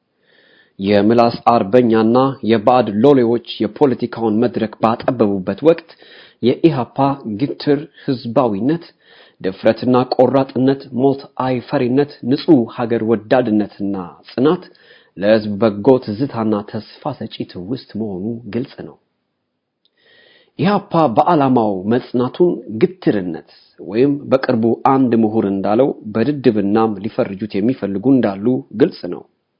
የምላስ አርበኛና የባዕድ ሎሌዎች የፖለቲካውን መድረክ ባጠበቡበት ወቅት የኢሃፓ ግትር ህዝባዊነት፣ ድፍረትና ቆራጥነት፣ ሞት አይፈሪነት፣ ንጹህ ሀገር ወዳድነትና ጽናት ለህዝብ በጎ ትዝታና ተስፋ ሰጪ ትውስት መሆኑ ግልጽ ነው። ኢህአፓ በዓላማው መጽናቱን ግትርነት ወይም በቅርቡ አንድ ምሁር እንዳለው በድድብናም ሊፈርጁት የሚፈልጉ እንዳሉ ግልጽ ነው።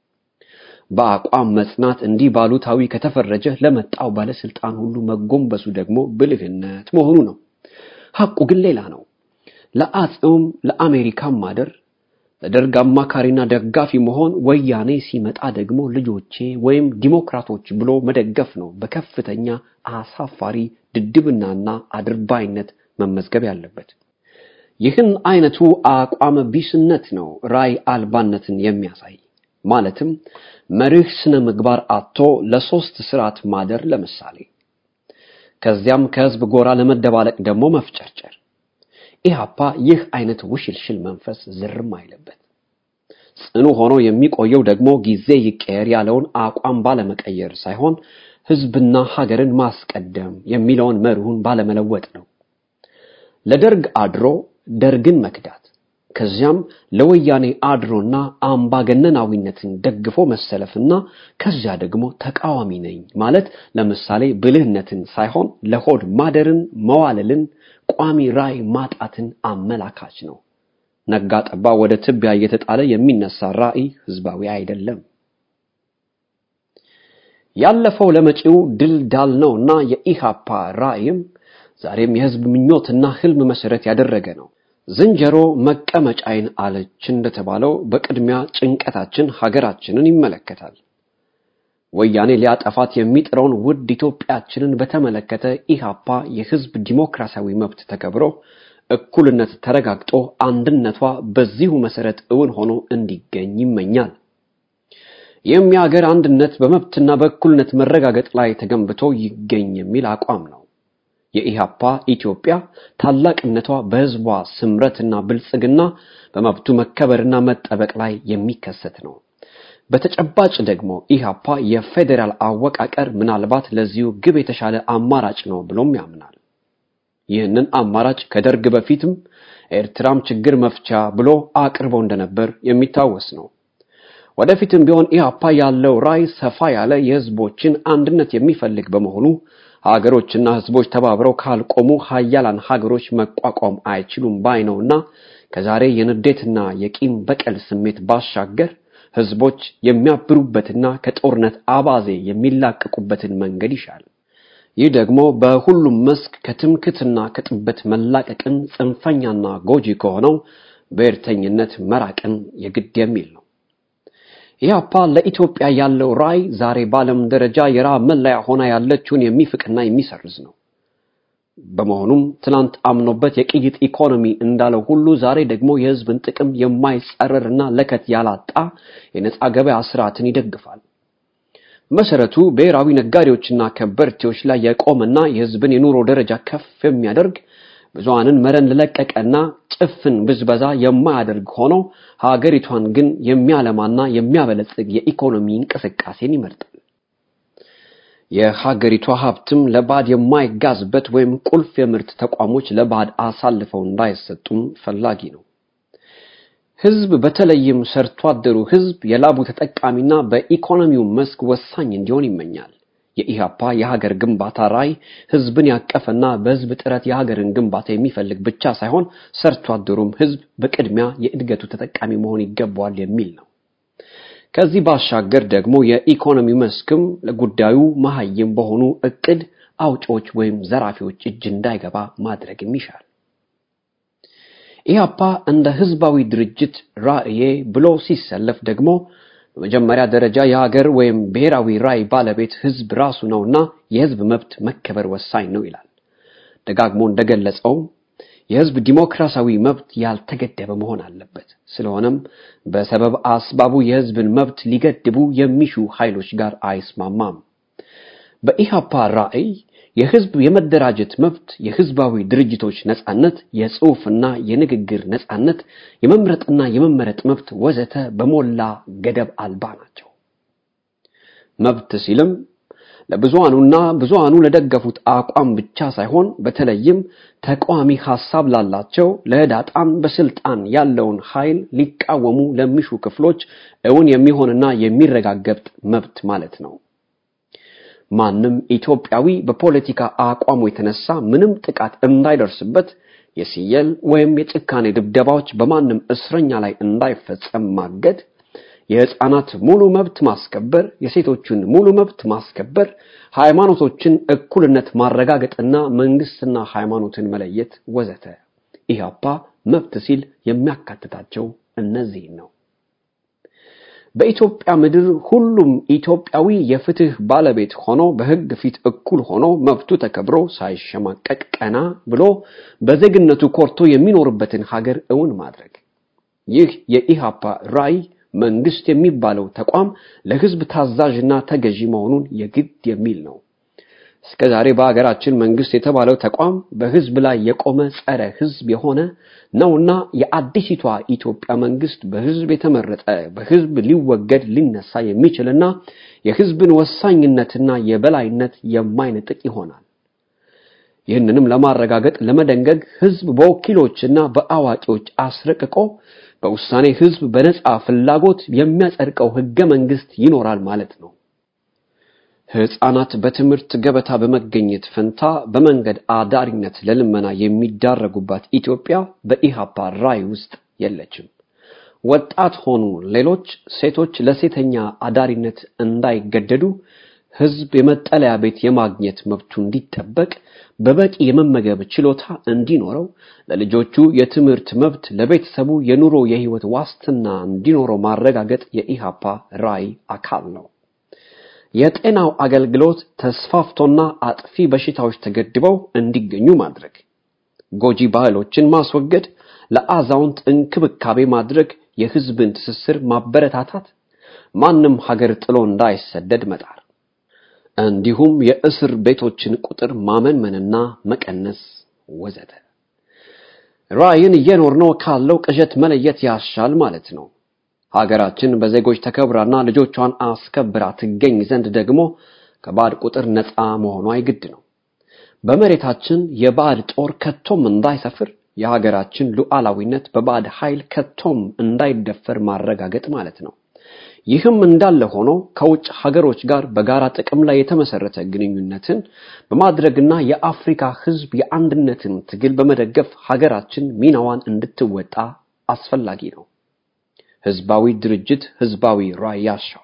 በአቋም መጽናት እንዲህ ባሉታዊ ከተፈረጀ ለመጣው ባለስልጣን ሁሉ መጎንበሱ ደግሞ ብልህነት መሆኑ ነው። ሐቁ ግን ሌላ ነው። ለአጼውም ለአሜሪካም ማደር ለደርግ አማካሪና ደጋፊ መሆን ወያኔ ሲመጣ ደግሞ ልጆቼ ወይም ዲሞክራቶች ብሎ መደገፍ ነው በከፍተኛ አሳፋሪ ድድብናና አድርባይነት መመዝገብ ያለበት። ይህን አይነቱ አቋም ቢስነት ነው ራይ አልባነትን የሚያሳይ ማለትም መርህ ስነ ምግባር አጥቶ ለሶስት ስርዓት ማደር ለምሳሌ ከዚያም ከህዝብ ጎራ ለመደባለቅ ደግሞ መፍጨርጨር። ኢህአፓ ይህ አይነት ውሽልሽል መንፈስ ዝርም አይለበት። ጽኑ ሆኖ የሚቆየው ደግሞ ጊዜ ይቀየር ያለውን አቋም ባለመቀየር ሳይሆን ህዝብና ሀገርን ማስቀደም የሚለውን መርሁን ባለመለወጥ ነው። ለደርግ አድሮ ደርግን መክዳት ከዚያም ለወያኔ አድሮና አምባገነናዊነትን ደግፎ መሰለፍና ከዚያ ደግሞ ተቃዋሚ ነኝ ማለት ለምሳሌ ብልህነትን ሳይሆን ለሆድ ማደርን፣ መዋለልን፣ ቋሚ ራዕይ ማጣትን አመላካች ነው። ነጋ ጠባ ወደ ትቢያ እየተጣለ የሚነሳ ራዕይ ህዝባዊ አይደለም። ያለፈው ለመጪው ድል ዳል ነውና የኢሃፓ ራዕይም ዛሬም የህዝብ ምኞትና ህልም መሰረት ያደረገ ነው። ዝንጀሮ መቀመጫይን አለች እንደተባለው በቅድሚያ ጭንቀታችን ሀገራችንን ይመለከታል። ወያኔ ሊያጠፋት የሚጥረውን ውድ ኢትዮጵያችንን በተመለከተ ኢሃፓ የህዝብ ዲሞክራሲያዊ መብት ተከብሮ እኩልነት ተረጋግጦ አንድነቷ በዚሁ መሰረት እውን ሆኖ እንዲገኝ ይመኛል። ይህም የሀገር አንድነት በመብትና በእኩልነት መረጋገጥ ላይ ተገንብቶ ይገኝ የሚል አቋም ነው። የኢሃፓ ኢትዮጵያ ታላቅነቷ በህዝቧ ስምረትና ብልጽግና በመብቱ መከበርና መጠበቅ ላይ የሚከሰት ነው። በተጨባጭ ደግሞ ኢሃፓ የፌዴራል አወቃቀር ምናልባት ለዚሁ ግብ የተሻለ አማራጭ ነው ብሎም ያምናል። ይህንን አማራጭ ከደርግ በፊትም ኤርትራም ችግር መፍቻ ብሎ አቅርቦ እንደነበር የሚታወስ ነው። ወደፊትም ቢሆን ኢሃፓ ያለው ራዕይ ሰፋ ያለ የህዝቦችን አንድነት የሚፈልግ በመሆኑ ሀገሮችና ህዝቦች ተባብረው ካልቆሙ ሀያላን ሀገሮች መቋቋም አይችሉም ባይ ነውና ከዛሬ የንዴትና የቂም በቀል ስሜት ባሻገር ህዝቦች የሚያብሩበትና ከጦርነት አባዜ የሚላቀቁበትን መንገድ ይሻል። ይህ ደግሞ በሁሉም መስክ ከትምክትና ከጥበት መላቀቅን ጽንፈኛና ጎጂ ከሆነው ብሔርተኝነት መራቅን የግድ የሚል ነው። ኢህአፓ ለኢትዮጵያ ያለው ራዕይ ዛሬ በዓለም ደረጃ የራብ መለያ ሆና ያለችውን የሚፍቅና የሚሰርዝ ነው። በመሆኑም ትናንት አምኖበት የቅይጥ ኢኮኖሚ እንዳለው ሁሉ ዛሬ ደግሞ የህዝብን ጥቅም የማይጸረርና ለከት ያላጣ የነፃ ገበያ ስርዓትን ይደግፋል። መሰረቱ ብሔራዊ ነጋዴዎችና ከበርቴዎች ላይ የቆመና የህዝብን የኑሮ ደረጃ ከፍ የሚያደርግ ብዙሃንን መረን ለለቀቀና ጭፍን ብዝበዛ የማያደርግ ሆኖ ሀገሪቷን ግን የሚያለማና የሚያበለጽግ የኢኮኖሚ እንቅስቃሴን ይመርጣል። የሀገሪቷ ሀብትም ለባዕድ የማይጋዝበት ወይም ቁልፍ የምርት ተቋሞች ለባዕድ አሳልፈው እንዳይሰጡም ፈላጊ ነው። ህዝብ በተለይም ሰርቶ አደሩ ህዝብ የላቡ ተጠቃሚና በኢኮኖሚው መስክ ወሳኝ እንዲሆን ይመኛል። የኢሃፓ የሀገር ግንባታ ራዕይ ህዝብን ያቀፈና በህዝብ ጥረት የሀገርን ግንባታ የሚፈልግ ብቻ ሳይሆን ሰርቶ አደሩም ህዝብ በቅድሚያ የእድገቱ ተጠቃሚ መሆን ይገባዋል የሚል ነው። ከዚህ ባሻገር ደግሞ የኢኮኖሚ መስክም ለጉዳዩ መሀይም በሆኑ እቅድ አውጪዎች ወይም ዘራፊዎች እጅ እንዳይገባ ማድረግም ይሻል። ኢህአፓ እንደ ህዝባዊ ድርጅት ራዕዬ ብሎ ሲሰለፍ ደግሞ በመጀመሪያ ደረጃ የሀገር ወይም ብሔራዊ ራዕይ ባለቤት ህዝብ ራሱ ነውና የህዝብ መብት መከበር ወሳኝ ነው ይላል። ደጋግሞ እንደገለጸው የህዝብ ዲሞክራሲያዊ መብት ያልተገደበ መሆን አለበት። ስለሆነም በሰበብ አስባቡ የህዝብን መብት ሊገድቡ የሚሹ ኃይሎች ጋር አይስማማም። በኢሃፓ ራዕይ የህዝብ የመደራጀት መብት፣ የህዝባዊ ድርጅቶች ነጻነት፣ የጽሑፍና የንግግር ነጻነት፣ የመምረጥና የመመረጥ መብት ወዘተ በሞላ ገደብ አልባ ናቸው። መብት ሲልም ለብዙሃኑና ብዙሃኑ ለደገፉት አቋም ብቻ ሳይሆን በተለይም ተቃዋሚ ሐሳብ ላላቸው ለህዳጣን በስልጣን ያለውን ኃይል ሊቃወሙ ለሚሹ ክፍሎች እውን የሚሆንና የሚረጋገጥ መብት ማለት ነው። ማንም ኢትዮጵያዊ በፖለቲካ አቋሙ የተነሳ ምንም ጥቃት እንዳይደርስበት የሲየል ወይም የጭካኔ ድብደባዎች በማንም እስረኛ ላይ እንዳይፈጸም ማገድ የህፃናት ሙሉ መብት ማስከበር፣ የሴቶችን ሙሉ መብት ማስከበር፣ ሃይማኖቶችን እኩልነት ማረጋገጥና መንግስትና ሃይማኖትን መለየት ወዘተ። ኢህአፓ መብት ሲል የሚያካትታቸው እነዚህን ነው። በኢትዮጵያ ምድር ሁሉም ኢትዮጵያዊ የፍትህ ባለቤት ሆኖ በህግ ፊት እኩል ሆኖ መብቱ ተከብሮ ሳይሸማቀቅ ቀና ብሎ በዜግነቱ ኮርቶ የሚኖርበትን ሀገር እውን ማድረግ ይህ የኢህአፓ ራዕይ መንግስት የሚባለው ተቋም ለህዝብ ታዛዥና ተገዢ መሆኑን የግድ የሚል ነው። እስከ ዛሬ በሀገራችን መንግስት የተባለው ተቋም በህዝብ ላይ የቆመ ጸረ ህዝብ የሆነ ነውና የአዲሲቷ ኢትዮጵያ መንግስት በህዝብ የተመረጠ በህዝብ ሊወገድ ሊነሳ የሚችልና የህዝብን ወሳኝነትና የበላይነት የማይነጥቅ ይሆናል። ይህንንም ለማረጋገጥ ለመደንገግ ህዝብ በወኪሎችና በአዋቂዎች አስረቅቆ በውሳኔ ህዝብ በነጻ ፍላጎት የሚያጸድቀው ህገ መንግስት ይኖራል ማለት ነው። ህፃናት በትምህርት ገበታ በመገኘት ፈንታ በመንገድ አዳሪነት ለልመና የሚዳረጉባት ኢትዮጵያ በኢሃፓ ራዕይ ውስጥ የለችም። ወጣት ሆኑ ሌሎች ሴቶች ለሴተኛ አዳሪነት እንዳይገደዱ ህዝብ የመጠለያ ቤት የማግኘት መብቱ እንዲጠበቅ በበቂ የመመገብ ችሎታ እንዲኖረው ለልጆቹ የትምህርት መብት ለቤተሰቡ የኑሮ የህይወት ዋስትና እንዲኖረው ማረጋገጥ የኢሃፓ ራዕይ አካል ነው። የጤናው አገልግሎት ተስፋፍቶና አጥፊ በሽታዎች ተገድበው እንዲገኙ ማድረግ፣ ጎጂ ባህሎችን ማስወገድ፣ ለአዛውንት እንክብካቤ ማድረግ፣ የህዝብን ትስስር ማበረታታት፣ ማንም ሀገር ጥሎ እንዳይሰደድ መጣር እንዲሁም የእስር ቤቶችን ቁጥር ማመንመንና መቀነስ ወዘተ። ራዕይን እየኖርነው ካለው ቅዠት መለየት ያሻል ማለት ነው። ሀገራችን በዜጎች ተከብራና ልጆቿን አስከብራ ትገኝ ዘንድ ደግሞ ከባዕድ ቁጥር ነፃ መሆኗ ይግድ ነው። በመሬታችን የባዕድ ጦር ከቶም እንዳይሰፍር የሀገራችን ሉዓላዊነት በባዕድ ኃይል ከቶም እንዳይደፈር ማረጋገጥ ማለት ነው። ይህም እንዳለ ሆኖ ከውጭ ሀገሮች ጋር በጋራ ጥቅም ላይ የተመሰረተ ግንኙነትን በማድረግና የአፍሪካ ሕዝብ የአንድነትን ትግል በመደገፍ ሀገራችን ሚናዋን እንድትወጣ አስፈላጊ ነው። ህዝባዊ ድርጅት ህዝባዊ ራዕይ ያሻዋል።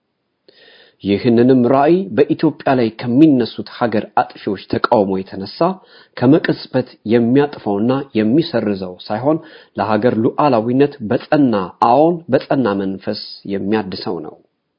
ይህንንም ራዕይ በኢትዮጵያ ላይ ከሚነሱት ሀገር አጥፊዎች ተቃውሞ የተነሳ ከመቅጽበት የሚያጥፈውና የሚሰርዘው ሳይሆን ለሀገር ሉዓላዊነት በጸና አዎን በጸና መንፈስ የሚያድሰው ነው።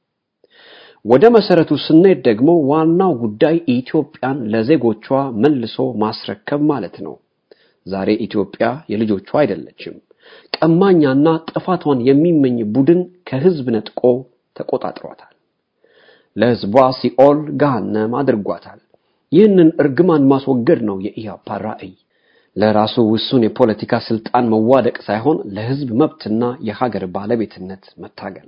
ወደ መሰረቱ ስንሄድ ደግሞ ዋናው ጉዳይ ኢትዮጵያን ለዜጎቿ መልሶ ማስረከብ ማለት ነው። ዛሬ ኢትዮጵያ የልጆቿ አይደለችም። ቀማኛና ጥፋቷን የሚመኝ ቡድን ከህዝብ ነጥቆ ተቆጣጥሯታል። ለህዝቧ ሲኦል ገሃነም አድርጓታል። ይህንን እርግማን ማስወገድ ነው የኢህአፓ ራዕይ። ለራሱ ውሱን የፖለቲካ ስልጣን መዋደቅ ሳይሆን ለህዝብ መብትና የሀገር ባለቤትነት መታገል።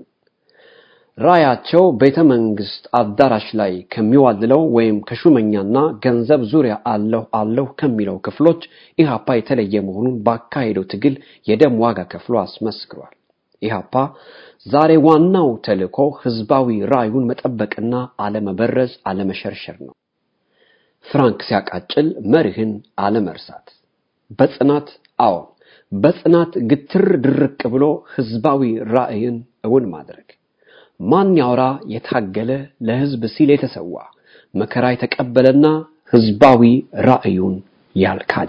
ራዕያቸው ቤተ መንግስት አዳራሽ ላይ ከሚዋልለው ወይም ከሹመኛና ገንዘብ ዙሪያ አለሁ አለሁ ከሚለው ክፍሎች ኢህአፓ የተለየ መሆኑን ባካሄደው ትግል የደም ዋጋ ከፍሎ አስመስክሯል። ኢህአፓ ዛሬ ዋናው ተልእኮ ህዝባዊ ራዕዩን መጠበቅና አለመበረዝ፣ አለመሸርሸር ነው። ፍራንክ ሲያቃጭል መርህን አለመርሳት፣ በጽናት አዎን፣ በጽናት ግትር ድርቅ ብሎ ህዝባዊ ራዕይን እውን ማድረግ ማን ያውራ የታገለ ለህዝብ ሲል የተሰዋ መከራ የተቀበለና ህዝባዊ ራዕዩን ያልካደ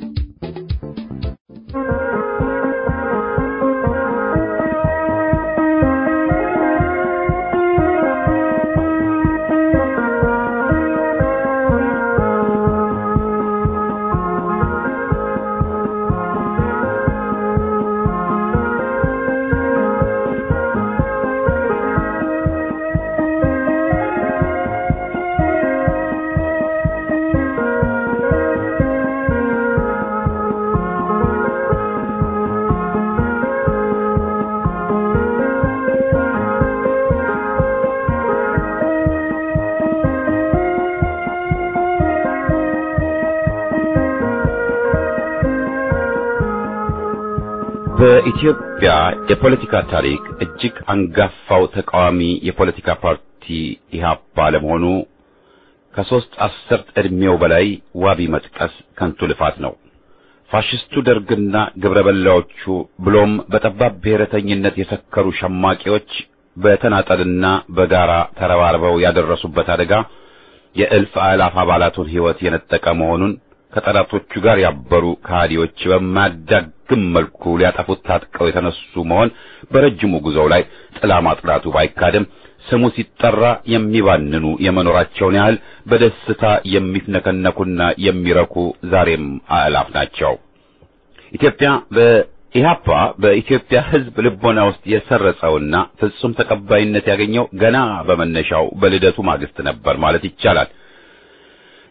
በኢትዮጵያ የፖለቲካ ታሪክ እጅግ አንጋፋው ተቃዋሚ የፖለቲካ ፓርቲ ኢህአፓ ለመሆኑ ከሶስት አስርት ዕድሜው በላይ ዋቢ መጥቀስ ከንቱ ልፋት ነው። ፋሽስቱ ደርግና ግብረ በላዎቹ ብሎም በጠባብ ብሔረተኝነት የሰከሩ ሸማቂዎች በተናጠልና በጋራ ተረባርበው ያደረሱበት አደጋ የእልፍ አእላፍ አባላቱን ሕይወት የነጠቀ መሆኑን ከጠላቶቹ ጋር ያበሩ ከሃዲዎች በማያዳግም መልኩ ሊያጠፉት ታጥቀው የተነሱ መሆን በረጅሙ ጉዞው ላይ ጥላ ማጥላቱ ባይካድም ስሙ ሲጠራ የሚባንኑ የመኖራቸውን ያህል በደስታ የሚፍነከነኩና የሚረኩ ዛሬም አእላፍ ናቸው። ኢትዮጵያ በኢህአፓ በኢትዮጵያ ሕዝብ ልቦና ውስጥ የሰረጸውና ፍጹም ተቀባይነት ያገኘው ገና በመነሻው በልደቱ ማግስት ነበር ማለት ይቻላል።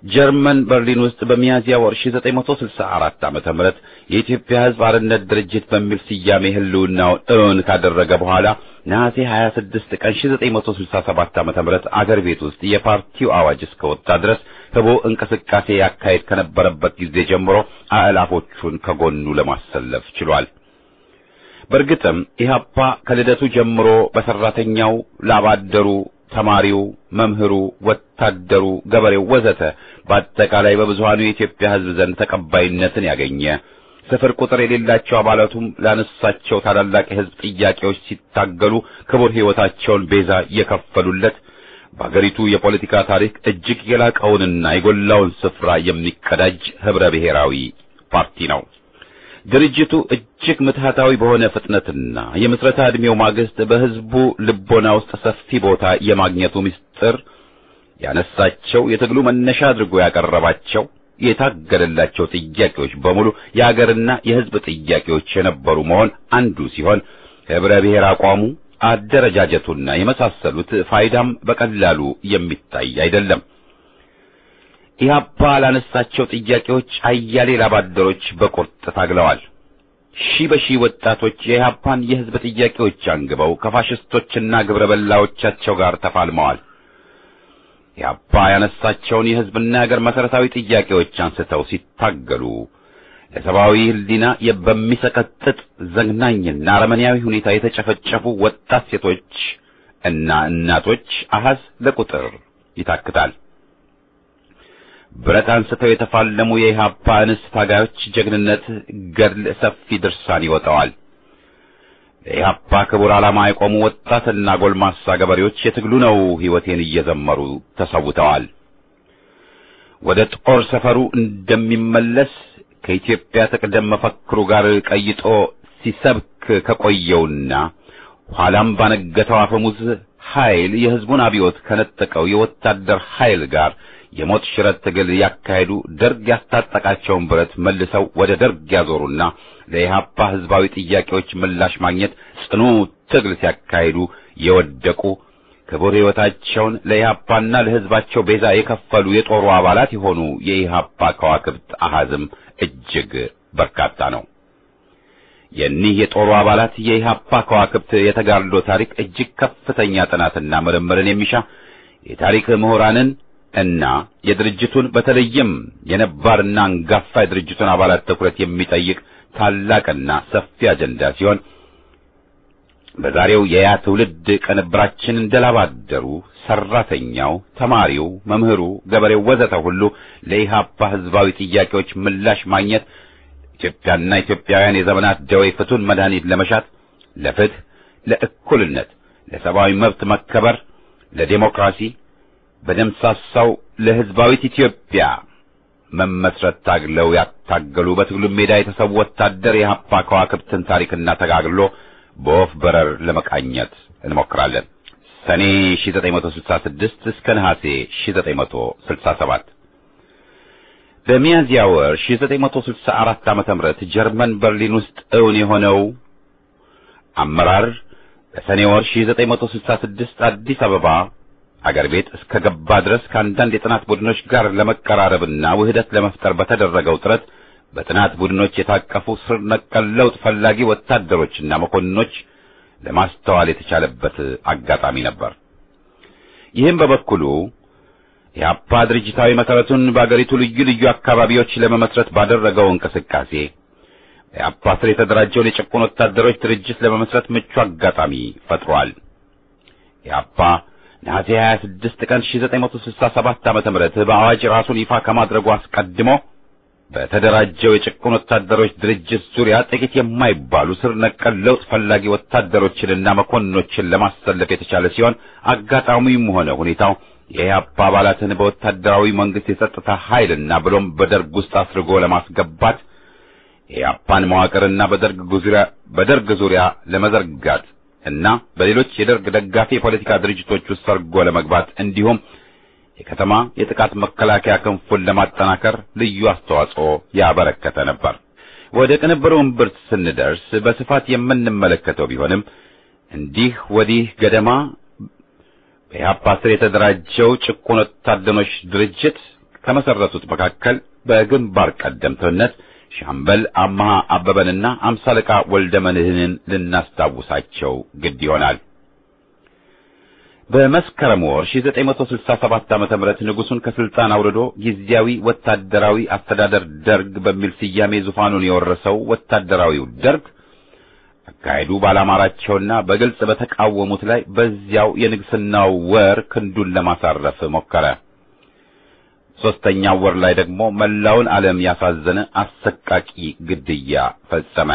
ጀርመን በርሊን ውስጥ በሚያዝያ ወር 1964 ዓመተ ምህረት የኢትዮጵያ ሕዝብ አርነት ድርጅት በሚል ስያሜ ህልውናውን እውን ካደረገ በኋላ ነሐሴ 26 ቀን 1967 ዓመተ ምህረት አገር ቤት ውስጥ የፓርቲው አዋጅ እስከወጣ ድረስ ህቦ እንቅስቃሴ ያካሄድ ከነበረበት ጊዜ ጀምሮ አእላፎቹን ከጎኑ ለማሰለፍ ችሏል። በእርግጥም ኢህአፓ ከልደቱ ጀምሮ በሰራተኛው፣ ላባደሩ፣ ተማሪው፣ መምህሩ፣ ወታደሩ፣ ገበሬው ወዘተ በአጠቃላይ በብዙሃኑ የኢትዮጵያ ህዝብ ዘንድ ተቀባይነትን ያገኘ ስፍር ቁጥር የሌላቸው አባላቱም ላነሳቸው ታላላቅ የህዝብ ጥያቄዎች ሲታገሉ ክቡር ሕይወታቸውን ቤዛ የከፈሉለት በአገሪቱ የፖለቲካ ታሪክ እጅግ የላቀውንና የጎላውን ስፍራ የሚቀዳጅ ህብረ ብሔራዊ ፓርቲ ነው። ድርጅቱ እጅግ ምትሃታዊ በሆነ ፍጥነትና የምስረታ ዕድሜው ማግስት በህዝቡ ልቦና ውስጥ ሰፊ ቦታ የማግኘቱ ምስጢር ያነሳቸው የትግሉ መነሻ አድርጎ ያቀረባቸው የታገለላቸው ጥያቄዎች በሙሉ የአገርና የህዝብ ጥያቄዎች የነበሩ መሆን አንዱ ሲሆን ህብረ ብሔር አቋሙ፣ አደረጃጀቱና የመሳሰሉት ፋይዳም በቀላሉ የሚታይ አይደለም። ኢህአፓ ላነሳቸው ጥያቄዎች አያሌ ላባደሮች በቁርጥ ታግለዋል። ሺህ በሺህ ወጣቶች የኢህአፓን የህዝብ ጥያቄዎች አንግበው ከፋሽስቶችና ግብረ በላዎቻቸው ጋር ተፋልመዋል። ኢህአፓ ያነሳቸውን የህዝብና የሀገር መሰረታዊ ጥያቄዎች አንስተው ሲታገሉ ለሰብአዊ ህሊና በሚሰቀጥጥ ዘግናኝና አረመኔያዊ ሁኔታ የተጨፈጨፉ ወጣት ሴቶች እና እናቶች አሃዝ ለቁጥር ይታክታል። ብረት አንስተው የተፋለሙ የኢህአፓ እንስት ታጋዮች ጀግንነት ገድል ሰፊ ድርሳን ይወጣዋል። ለኢህአፓ ክቡር ዓላማ የቆሙ ወጣትና ጎልማሳ ገበሬዎች የትግሉ ነው ሕይወቴን እየዘመሩ ተሰውተዋል። ወደ ጦር ሰፈሩ እንደሚመለስ ከኢትዮጵያ ትቅደም መፈክሩ ጋር ቀይጦ ሲሰብክ ከቆየውና ኋላም ባነገተው አፈሙዝ ኃይል የህዝቡን አብዮት ከነጠቀው የወታደር ኃይል ጋር የሞት ሽረት ትግል ያካሄዱ ደርግ ያስታጠቃቸውን ብረት መልሰው ወደ ደርግ ያዞሩና ለኢህአፓ ህዝባዊ ጥያቄዎች ምላሽ ማግኘት ጽኑ ትግል ሲያካሂዱ የወደቁ ክቡር ሕይወታቸውን ለኢህአፓና ለህዝባቸው ቤዛ የከፈሉ የጦሩ አባላት የሆኑ የኢህአፓ ከዋክብት አሃዝም እጅግ በርካታ ነው። የኒህ የጦሩ አባላት የኢህአፓ ከዋክብት የተጋድሎ ታሪክ እጅግ ከፍተኛ ጥናትና ምርምርን የሚሻ የታሪክ ምሁራንን እና የድርጅቱን በተለይም የነባርና አንጋፋ የድርጅቱን አባላት ትኩረት የሚጠይቅ ታላቅና ሰፊ አጀንዳ ሲሆን በዛሬው የያ ትውልድ ቅንብራችን እንደላባደሩ ሰራተኛው፣ ተማሪው፣ መምህሩ፣ ገበሬው ወዘተ ሁሉ ለኢህአፓ ህዝባዊ ጥያቄዎች ምላሽ ማግኘት ኢትዮጵያና ኢትዮጵያውያን የዘመናት ደዌ ፍቱን መድኃኒት ለመሻት ለፍትህ፣ ለእኩልነት፣ ለሰብአዊ መብት መከበር፣ ለዴሞክራሲ በደምሳሳው ለህዝባዊት ኢትዮጵያ መመስረት ታግለው ያታገሉ በትግሉ ሜዳ የተሰዉ ወታደር የኢህአፓ ከዋክብትን ታሪክና ተጋግሎ በወፍ በረር ለመቃኘት እንሞክራለን። ሰኔ 1966 እስከ ነሐሴ 1967 በሚያዝያ ወር 1964 ዓመተ ምህረት ጀርመን በርሊን ውስጥ እውን የሆነው አመራር በሰኔ ወር 1966 አዲስ አበባ አገር ቤት እስከ ገባ ድረስ ከአንዳንድ የጥናት ቡድኖች ጋር ለመቀራረብና ውህደት ለመፍጠር በተደረገው ጥረት በጥናት ቡድኖች የታቀፉ ስር ነቀል ለውጥ ፈላጊ ወታደሮችና መኮንኖች ለማስተዋል የተቻለበት አጋጣሚ ነበር። ይህም በበኩሉ የአፓ ድርጅታዊ መሰረቱን በአገሪቱ ልዩ ልዩ አካባቢዎች ለመመስረት ባደረገው እንቅስቃሴ የአፓ ስር የተደራጀውን የጭቁን ወታደሮች ድርጅት ለመመስረት ምቹ አጋጣሚ ፈጥሯል። የአፓ ነሐሴ 26 ቀን 1967 ዓመተ ምህረት በአዋጅ ራሱን ይፋ ከማድረጉ አስቀድሞ በተደራጀው የጭቁን ወታደሮች ድርጅት ዙሪያ ጥቂት የማይባሉ ስር ነቀል ለውጥ ፈላጊ ወታደሮችንና መኮንኖችን ለማሰለፍ የተቻለ ሲሆን አጋጣሚውም ሆነ ሁኔታው የኢህአፓ አባላትን በወታደራዊ መንግስት የጸጥታ ኃይልና ብሎም በደርግ ውስጥ አስርጎ ለማስገባት የኢህአፓን መዋቅርና በደርግ ዙሪያ በደርግ ዙሪያ ለመዘርጋት እና በሌሎች የደርግ ደጋፊ የፖለቲካ ድርጅቶች ውስጥ ሰርጎ ለመግባት እንዲሁም የከተማ የጥቃት መከላከያ ክንፉን ለማጠናከር ልዩ አስተዋጽኦ ያበረከተ ነበር። ወደ ቅንብሩ እምብርት ስንደርስ በስፋት የምንመለከተው ቢሆንም እንዲህ ወዲህ ገደማ በኢህአፓ ስር የተደራጀው ጭቁን ወታደሮች ድርጅት ከመሰረቱት መካከል በግንባር ቀደምትነት ሻምበል አማሃ አበበንና አምሳ አለቃ ወልደ መድህንን ልናስታውሳቸው ግድ ይሆናል። በመስከረም ወር 1967 ዓ.ም ንጉሱን ከስልጣን አውርዶ ጊዜያዊ ወታደራዊ አስተዳደር ደርግ በሚል ስያሜ ዙፋኑን የወረሰው ወታደራዊው ደርግ አካሄዱ ባላማራቸውና በግልጽ በተቃወሙት ላይ በዚያው የንግስናው ወር ክንዱን ለማሳረፍ ሞከረ። ሦስተኛው ወር ላይ ደግሞ መላውን ዓለም ያሳዘነ አሰቃቂ ግድያ ፈጸመ።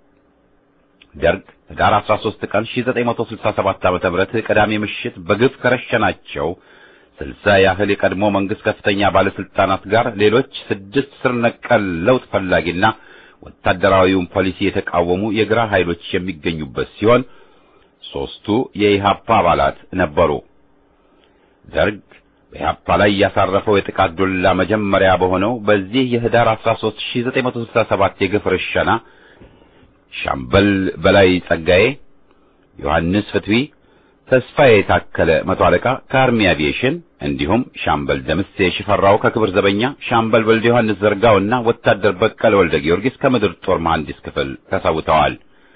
ደርግ ህዳር 13 ቀን 1967 ዓ.ም ቅዳሜ ምሽት በግፍ ከረሸናቸው ስልሳ ያህል የቀድሞ መንግስት ከፍተኛ ባለስልጣናት ጋር ሌሎች ስድስት ስር ነቀል ለውጥ ፈላጊና ወታደራዊውን ፖሊሲ የተቃወሙ የግራ ኃይሎች የሚገኙበት ሲሆን ሦስቱ የኢሃፓ አባላት ነበሩ። ደርግ በኢሃፓ ላይ ያሳረፈው የጥቃት ዱላ መጀመሪያ በሆነው በዚህ የህዳር 13 1967 የግፍ ርሸና ሻምበል በላይ ጸጋዬ፣ ዮሐንስ ፍትዊ፣ ተስፋዬ የታከለ መቶ አለቃ ከአርሚ አቪዬሽን እንዲሁም ሻምበል ደምሴ ሽፈራው ከክብር ዘበኛ፣ ሻምበል ወልደ ዮሐንስ ዘርጋውና ወታደር በቀለ ወልደ ጊዮርጊስ ከምድር ጦር መሐንዲስ ክፍል ተሰውተዋል።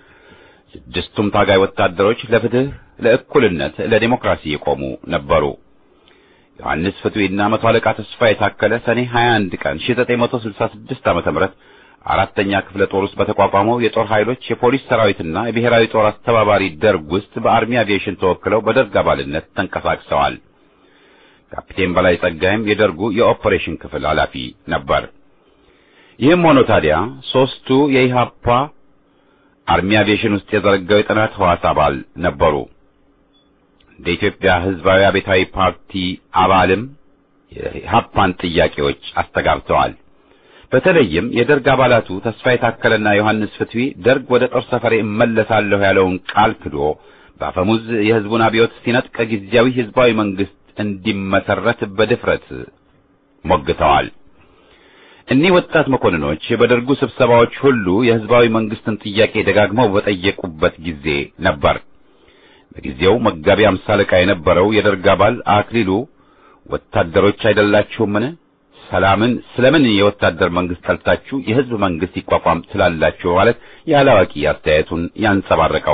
ስድስቱም ታጋይ ወታደሮች ለፍትህ፣ ለእኩልነት፣ ለዲሞክራሲ የቆሙ ነበሩ። ዮሐንስ ፍትዊና መቶ አለቃ ተስፋ የታከለ ሰኔ 21 ቀን 1966 ዓ.ም አራተኛ ክፍለ ጦር ውስጥ በተቋቋመው የጦር ኃይሎች የፖሊስ ሰራዊትና የብሔራዊ ጦር አስተባባሪ ደርግ ውስጥ በአርሚ አቪዬሽን ተወክለው በደርግ አባልነት ተንቀሳቅሰዋል። ካፒቴን በላይ ጸጋይም የደርጉ የኦፐሬሽን ክፍል ኃላፊ ነበር። ይህም ሆኖ ታዲያ ሦስቱ የኢሃፓ አርሚ አቪዬሽን ውስጥ የዘረጋው የጥናት ሕዋስ አባል ነበሩ። እንደ ኢትዮጵያ ሕዝባዊ አብዮታዊ ፓርቲ አባልም የኢሃፓን ጥያቄዎች አስተጋብተዋል። በተለይም የደርግ አባላቱ ተስፋ የታከለና ዮሐንስ ፍትዊ ደርግ ወደ ጦር ሰፈሬ እመለሳለሁ ያለውን ቃል ክዶ በአፈሙዝ የሕዝቡን አብዮት ሲነጥቅ ጊዜያዊ ሕዝባዊ መንግስት እንዲመሰረት በድፍረት ሞግተዋል። እኒህ ወጣት መኮንኖች በደርጉ ስብሰባዎች ሁሉ የሕዝባዊ መንግስትን ጥያቄ ደጋግመው በጠየቁበት ጊዜ ነበር። በጊዜው መጋቢ አምሳ አለቃ የነበረው የደርግ አባል አክሊሉ ወታደሮች አይደላችሁምን? ሰላምን ስለምን የወታደር መንግስት ጠልታችሁ የህዝብ መንግስት ይቋቋም ትላላችሁ? ማለት ያላዋቂ አስተያየቱን ያንጸባረቀው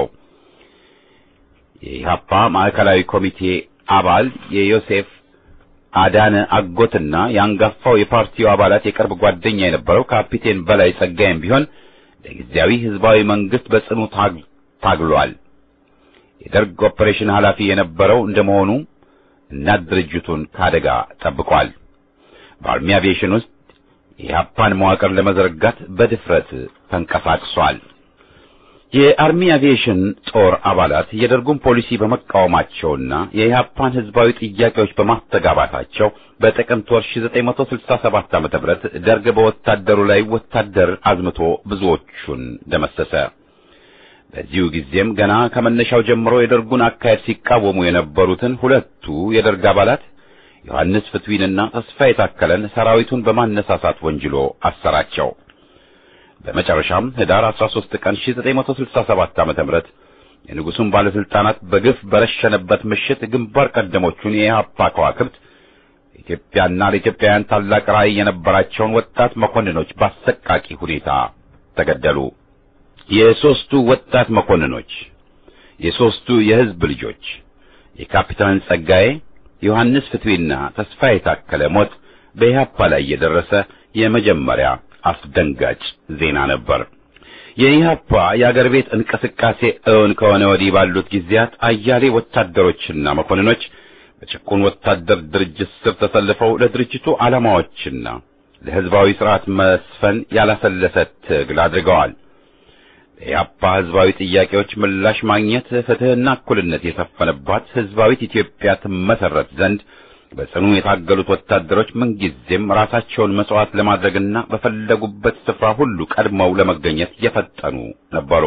የኢሃፓ ማዕከላዊ ኮሚቴ አባል የዮሴፍ አዳነ አጎትና የአንጋፋው የፓርቲው አባላት የቅርብ ጓደኛ የነበረው ካፒቴን በላይ ጸጋይም ቢሆን ለጊዜያዊ ህዝባዊ መንግስት በጽኑ ታግሏል። የደርግ ኦፐሬሽን ኃላፊ የነበረው እንደመሆኑ እናት ድርጅቱን ከአደጋ ጠብቋል። በአርሚ አቪዬሽን ውስጥ የኢሃፓን መዋቅር ለመዘርጋት በድፍረት ተንቀሳቅሷል። የአርሚ አቪዬሽን ጦር አባላት የደርጉን ፖሊሲ በመቃወማቸውና የኢሃፓን ህዝባዊ ጥያቄዎች በማስተጋባታቸው በጥቅምት ወር 1967 ዓ.ም ደርግ በወታደሩ ላይ ወታደር አዝምቶ ብዙዎቹን ደመሰሰ። በዚሁ ጊዜም ገና ከመነሻው ጀምሮ የደርጉን አካሄድ ሲቃወሙ የነበሩትን ሁለቱ የደርግ አባላት ዮሐንስ ፍትዊንና ተስፋ የታከለን ሰራዊቱን በማነሳሳት ወንጅሎ አሰራቸው። በመጨረሻም ህዳር 13 ቀን 1967 ዓ.ም የንጉሱን ባለስልጣናት በግፍ በረሸነበት ምሽት ግንባር ቀደሞቹን የኢህአፓ ከዋክብት ኢትዮጵያና ለኢትዮጵያውያን ታላቅ ራዕይ የነበራቸውን ወጣት መኮንኖች በአሰቃቂ ሁኔታ ተገደሉ። የሦስቱ ወጣት መኮንኖች የሦስቱ የህዝብ ልጆች የካፒታን ጸጋዬ ዮሐንስ ፍትዊና ተስፋ የታከለ ሞት በኢህአፓ ላይ የደረሰ የመጀመሪያ አስደንጋጭ ዜና ነበር። የኢህአፓ የአገር ቤት እንቅስቃሴ እውን ከሆነ ወዲህ ባሉት ጊዜያት አያሌ ወታደሮችና መኮንኖች በጭቁን ወታደር ድርጅት ስር ተሰልፈው ለድርጅቱ ዓላማዎችና ለህዝባዊ ስርዓት መስፈን ያላሰለሰ ትግል አድርገዋል። የኢህአፓ ህዝባዊ ጥያቄዎች ምላሽ ማግኘት ፍትህና እኩልነት የሰፈነባት ህዝባዊት ኢትዮጵያ ትመሰረት ዘንድ በጽኑ የታገሉት ወታደሮች ምንጊዜም ራሳቸውን መስዋዕት ለማድረግና በፈለጉበት ስፍራ ሁሉ ቀድመው ለመገኘት የፈጠኑ ነበሩ።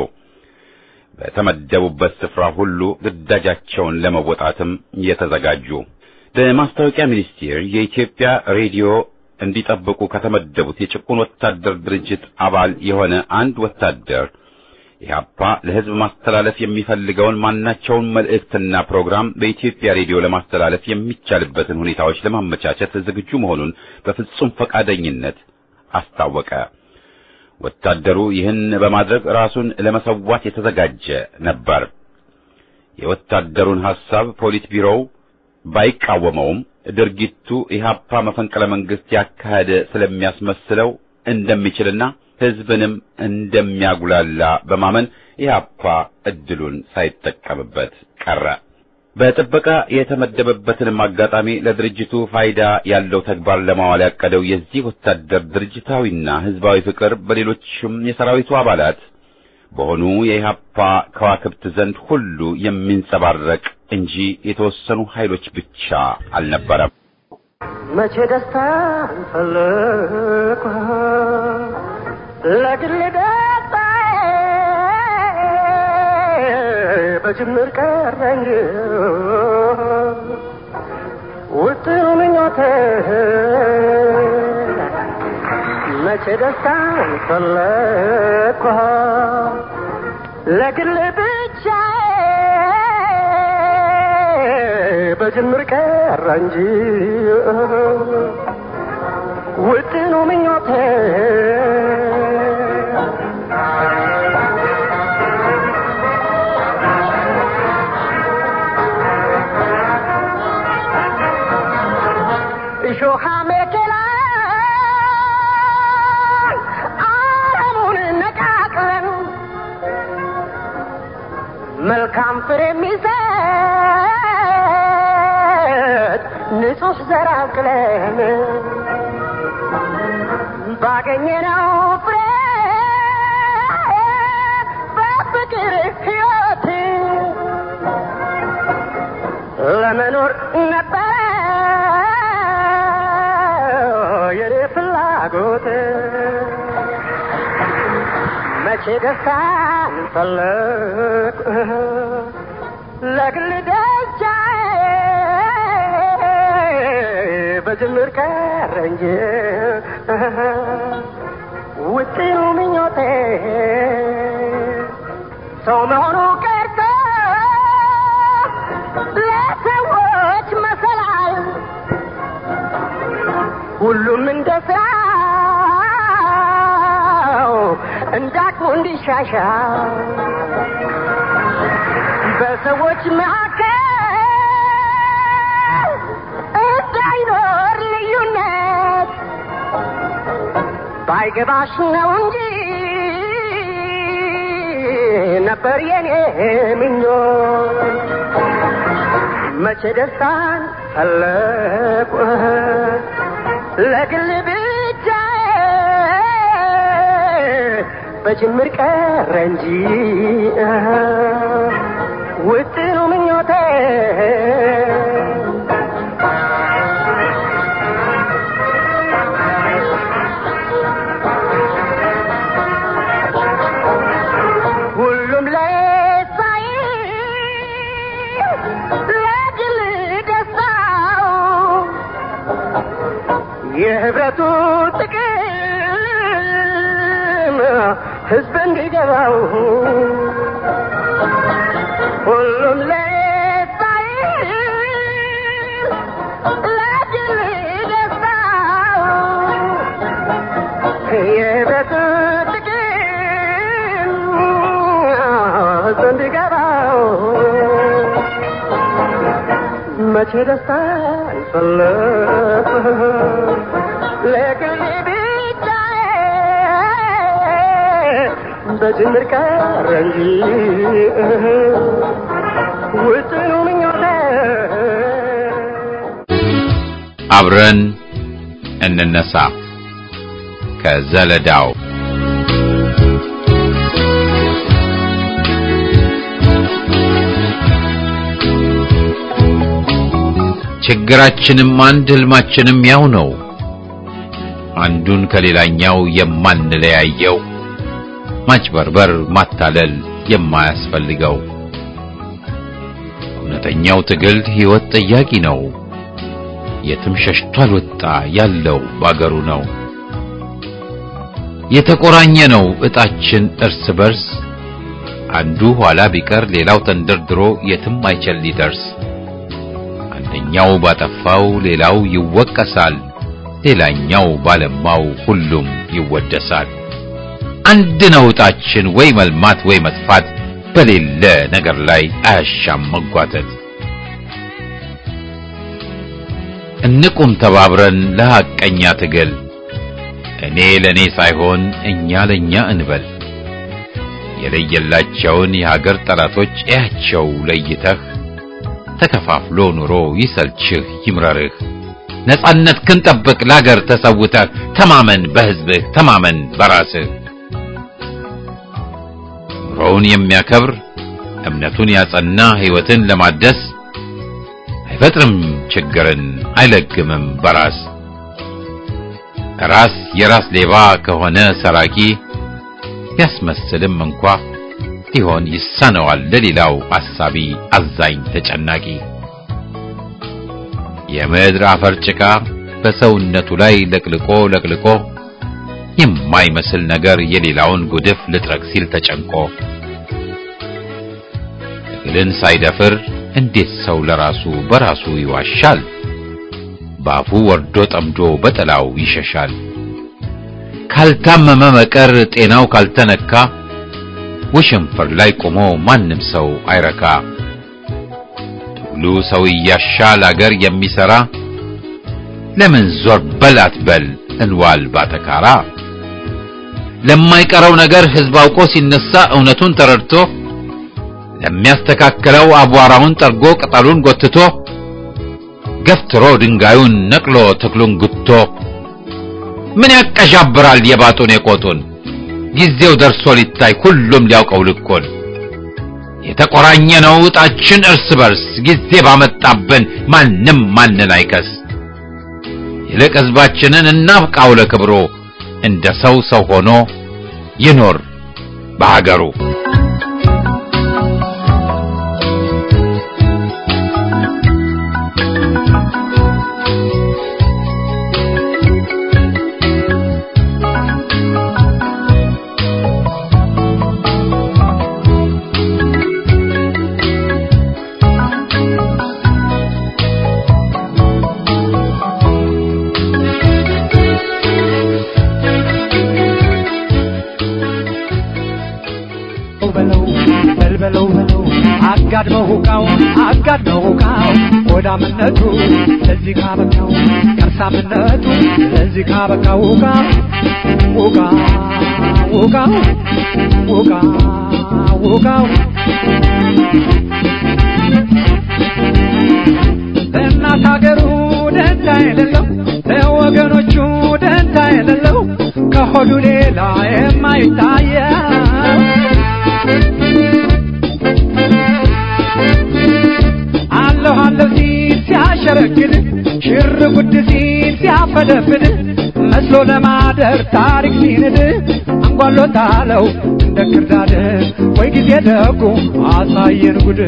በተመደቡበት ስፍራ ሁሉ ግዳጃቸውን ለመወጣትም የተዘጋጁ። በማስታወቂያ ሚኒስቴር የኢትዮጵያ ሬዲዮ እንዲጠብቁ ከተመደቡት የጭቁን ወታደር ድርጅት አባል የሆነ አንድ ወታደር ኢህአፓ ለሕዝብ ማስተላለፍ የሚፈልገውን ማናቸውን መልእክትና ፕሮግራም በኢትዮጵያ ሬዲዮ ለማስተላለፍ የሚቻልበትን ሁኔታዎች ለማመቻቸት ዝግጁ መሆኑን በፍጹም ፈቃደኝነት አስታወቀ። ወታደሩ ይህን በማድረግ ራሱን ለመሰዋት የተዘጋጀ ነበር። የወታደሩን ሐሳብ ፖሊት ቢሮው ባይቃወመውም ድርጊቱ ኢህአፓ መፈንቅለ መንግስት ያካሄደ ስለሚያስመስለው እንደሚችልና ሕዝብንም እንደሚያጉላላ በማመን ኢህአፓ እድሉን ሳይጠቀምበት ቀረ። በጥበቃ የተመደበበትንም አጋጣሚ ለድርጅቱ ፋይዳ ያለው ተግባር ለማዋል ያቀደው የዚህ ወታደር ድርጅታዊና ሕዝባዊ ፍቅር በሌሎችም የሰራዊቱ አባላት በሆኑ የኢህአፓ ከዋክብት ዘንድ ሁሉ የሚንጸባረቅ እንጂ የተወሰኑ ኃይሎች ብቻ አልነበረም። መቼ ደስታ ፈለኩ ለግል ደስታ በጅምር ቀረ እንጂ ውጥኑ ምኞቴ መቼ ደስታ ፈለኩ ለግል ብቻ በጅምር ቀረ እንጂ ውጥኑ ምኞቴ እሾሃ መኬላ አረሙን ነቃቅለን መልካም ፍሬ የሚሰጥ ንጹሕ ዘር አብቅለን ባገኘነው ፍሬ በፍቅር ሕይወት ለመኖር ነበረ የኔ ፍላጎት መቼ ደስታን ፈለግ ለግል ደስታ በጅምር ቀረ እንጂ ውጥኑ ምኞቴ ሰው መሆኑ ቀርቶ ለሰዎች መሰላል ሁሉም እንደ ስራው እንዳቅሙ እንዲሻሻል በሰዎች መካከል እንዳይኖር ልዩነት ባይገባሽ ነው እንጂ ነበር የኔ ምኞት መቼ ደስታን ፈለቁ ለግል ብቻ በጅምር ቀረ እንጂ ውጥኑ ምኞቴ ሁሉም ለሳይ ለግል ደስታው የህብረቱ ጥቅም ህዝብ እንዲገባው ሁሉም ለሳይ ለግል ደስታው የህብረቱ ጥቅም ህዝብ እንዲገባው መቼ ደስታ ፈለግ ለግል ብቻ በጅምር ቀረ እንጂ ውጥኑ ምኞቴ አብረን እንነሳ ከዘለዳው ችግራችንም አንድ ህልማችንም ያው ነው። አንዱን ከሌላኛው የማንለያየው ማጭበርበር፣ ማታለል የማያስፈልገው እውነተኛው ትግል ሕይወት ጠያቂ ነው። የትም ሸሽቶ አልወጣ ያለው ባገሩ ነው። የተቆራኘ ነው እጣችን እርስ በርስ አንዱ ኋላ ቢቀር ሌላው ተንደርድሮ የትም አይችል ሊደርስ አንደኛው ባጠፋው ሌላው ይወቀሳል፣ ሌላኛው ባለማው ሁሉም ይወደሳል። አንድ ነው ዕጣችን ወይ መልማት ወይ መጥፋት፣ በሌለ ነገር ላይ አያሻም መጓተት። እንቁም ተባብረን ለሐቀኛ ትግል እኔ ለኔ ሳይሆን እኛ ለኛ እንበል። የለየላቸውን የሀገር ጠላቶች እያቸው ለይተህ ተከፋፍሎ ኑሮ ይሰልችህ ይምረርህ። ነጻነት ክን ጠብቅ ለአገር ተሰውተህ ተማመን በሕዝብህ ተማመን በራስህ። ኑሮውን የሚያከብር እምነቱን ያጸና ሕይወትን ለማደስ አይፈጥርም ችግርን አይለግምም በራስ ራስ የራስ ሌባ ከሆነ ሰራቂ ቢያስመስልም እንኳ ሊሆን ይሳነዋል ለሌላው አሳቢ አዛኝ ተጨናቂ። የምድር አፈር ጭቃ በሰውነቱ ላይ ለቅልቆ ለቅልቆ የማይመስል ነገር የሌላውን ጉድፍ ልጥረግ ሲል ተጨንቆ ትግልን ሳይደፍር እንዴት ሰው ለራሱ በራሱ ይዋሻል? ባፉ ወርዶ ጠምዶ በጥላው ይሸሻል። ካልታመመ መቀር ጤናው ካልተነካ ውሽንፍር ላይ ቆሞ ማንም ሰው አይረካ። ትግሉ ሰው እያሻል አገር የሚሰራ ለምን ዞር በል አትበል እንዋል ባተካራ። ለማይቀረው ነገር ሕዝብ አውቆ ሲነሳ እውነቱን ተረድቶ ለሚያስተካክለው አቧራውን ጠርጎ ቅጠሉን ጎትቶ ገፍትሮ ድንጋዩን ነቅሎ ተክሉን ጉቶ ምን ያቀዣብራል የባጡን የቆጡን ጊዜው ደርሶ ሊታይ ሁሉም ሊያውቀው ልኩን የተቆራኘ ነው ዕጣችን እርስ በርስ ጊዜ ባመጣብን ማንም ማንን አይከስ ይልቅ ሕዝባችንን እናብቃው ለክብሮ እንደ ሰው ሰው ሆኖ ይኖር በሀገሩ። በለው በልበለው በለው አጋድመው ሁቃው አጋድመው ሁቃው ሆዳምነቱ ለዚህ ካበቃው ከርሳምነቱ ለዚህ ካበቃው ሁቃ ሁቃ ሁቃው ሁቃ ሁቃው ለእናት ሀገሩ ደንታ የሌለው ለወገኖቹ ደንታ የሌለው ከሆዱ ሌላ የማይታየው አለሁ አለሁ ሲል ሲያሸረግድ ሽር ጉድ ሲል ሲያፈደፍድ መስሎ ለማደር ታሪክ ሲንድ አንጓሎታለው እንደ ክርዳድ ወይ ጊዜ ደጉ አሳየን ጉድ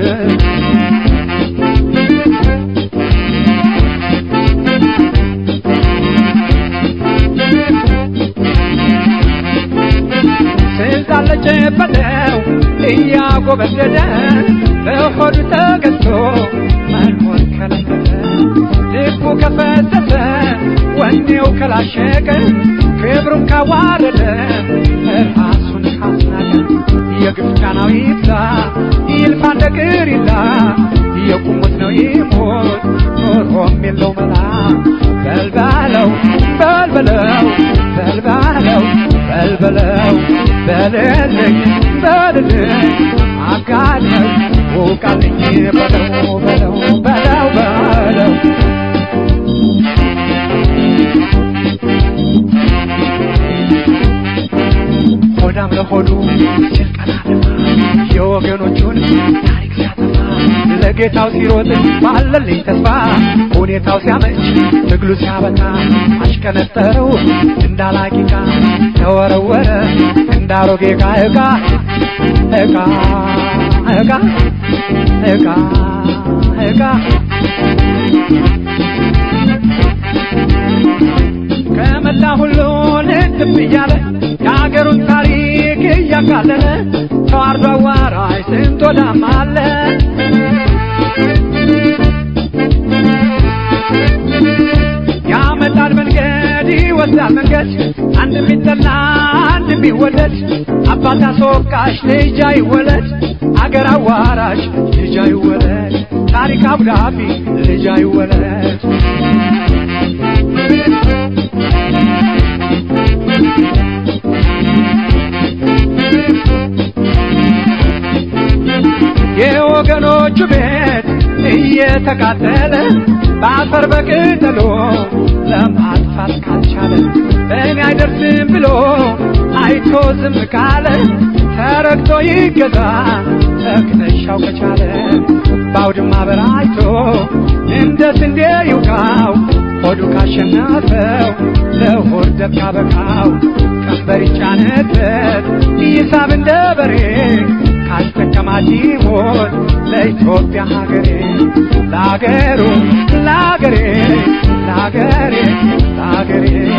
ስልጣን ለጨበጠው እያጎበደደ በሆዱ ተገዝቶ መኖር ከለመደ ልቡ ከፈተተ ወኔው ከላሸቀ ክብሩን ካዋረደ ራሱን ካስናቀ የግፍ ጫናው ይብዛ ይልፋ እንደ ቅሪላ የቁሙት ነው ይሞት ኖሮም የለው መላ በልባለው በልበለው በልባለው በልበለው በልልኝ በልልኝ አጋለኝ ውቃልኝ በለው በለው በለው በለው ሆዳም ለሆዱ ሲል ቀና ደፋ የወገኖቹን ታሪክ ሲያጠፋ ለጌታው ሲሮጥ ባለልኝ ተስፋ ሁኔታው ሲያመች ትግሉ ሲያበቃ አሽከነጠረው እንዳላቂቃ ተወረወረ እንዳሮጌ ዕቃ ዕቃ ዕቃ ዕቃ ዕቃ ዕቃ ከመላ ሁሉ ልትብ እያለ የአገሩን ታሪክ እያቃለለ ተዋርዶ አዋራ ስንት ወዳም አለ ያመጣል መንገድ ይወስዳል መንገድ አንድ የሚጠላ አንድ የሚወደድ አባት አስወቃሽ ልጅ አይወለድ አገር አዋራሽ ልጅ አይወለድ ታሪክ አብዳፊ ልጅ አይወለድ የወገኖቹ ቤት እየተቃጠለ በአፈር በቅጠሎ ለማጥፋት ካልቻለ በእኔ አይደርስም ብሎ አይቶ ዝም ካለ ተረግቶ ይገዛ ተክተሻው ከቻለ በአውድማ በራይቶ እንደ ስንዴ ይውቃው ሆዱ ካሸነፈው ለሆድ ደብ ካበቃው ቀንበር ይጫነበት ይሳብ እንደ በሬ ካስጠቀማት ይሞት ለኢትዮጵያ ሀገሬ ለአገሩ ለአገሬ ለአገሬ ለአገሬ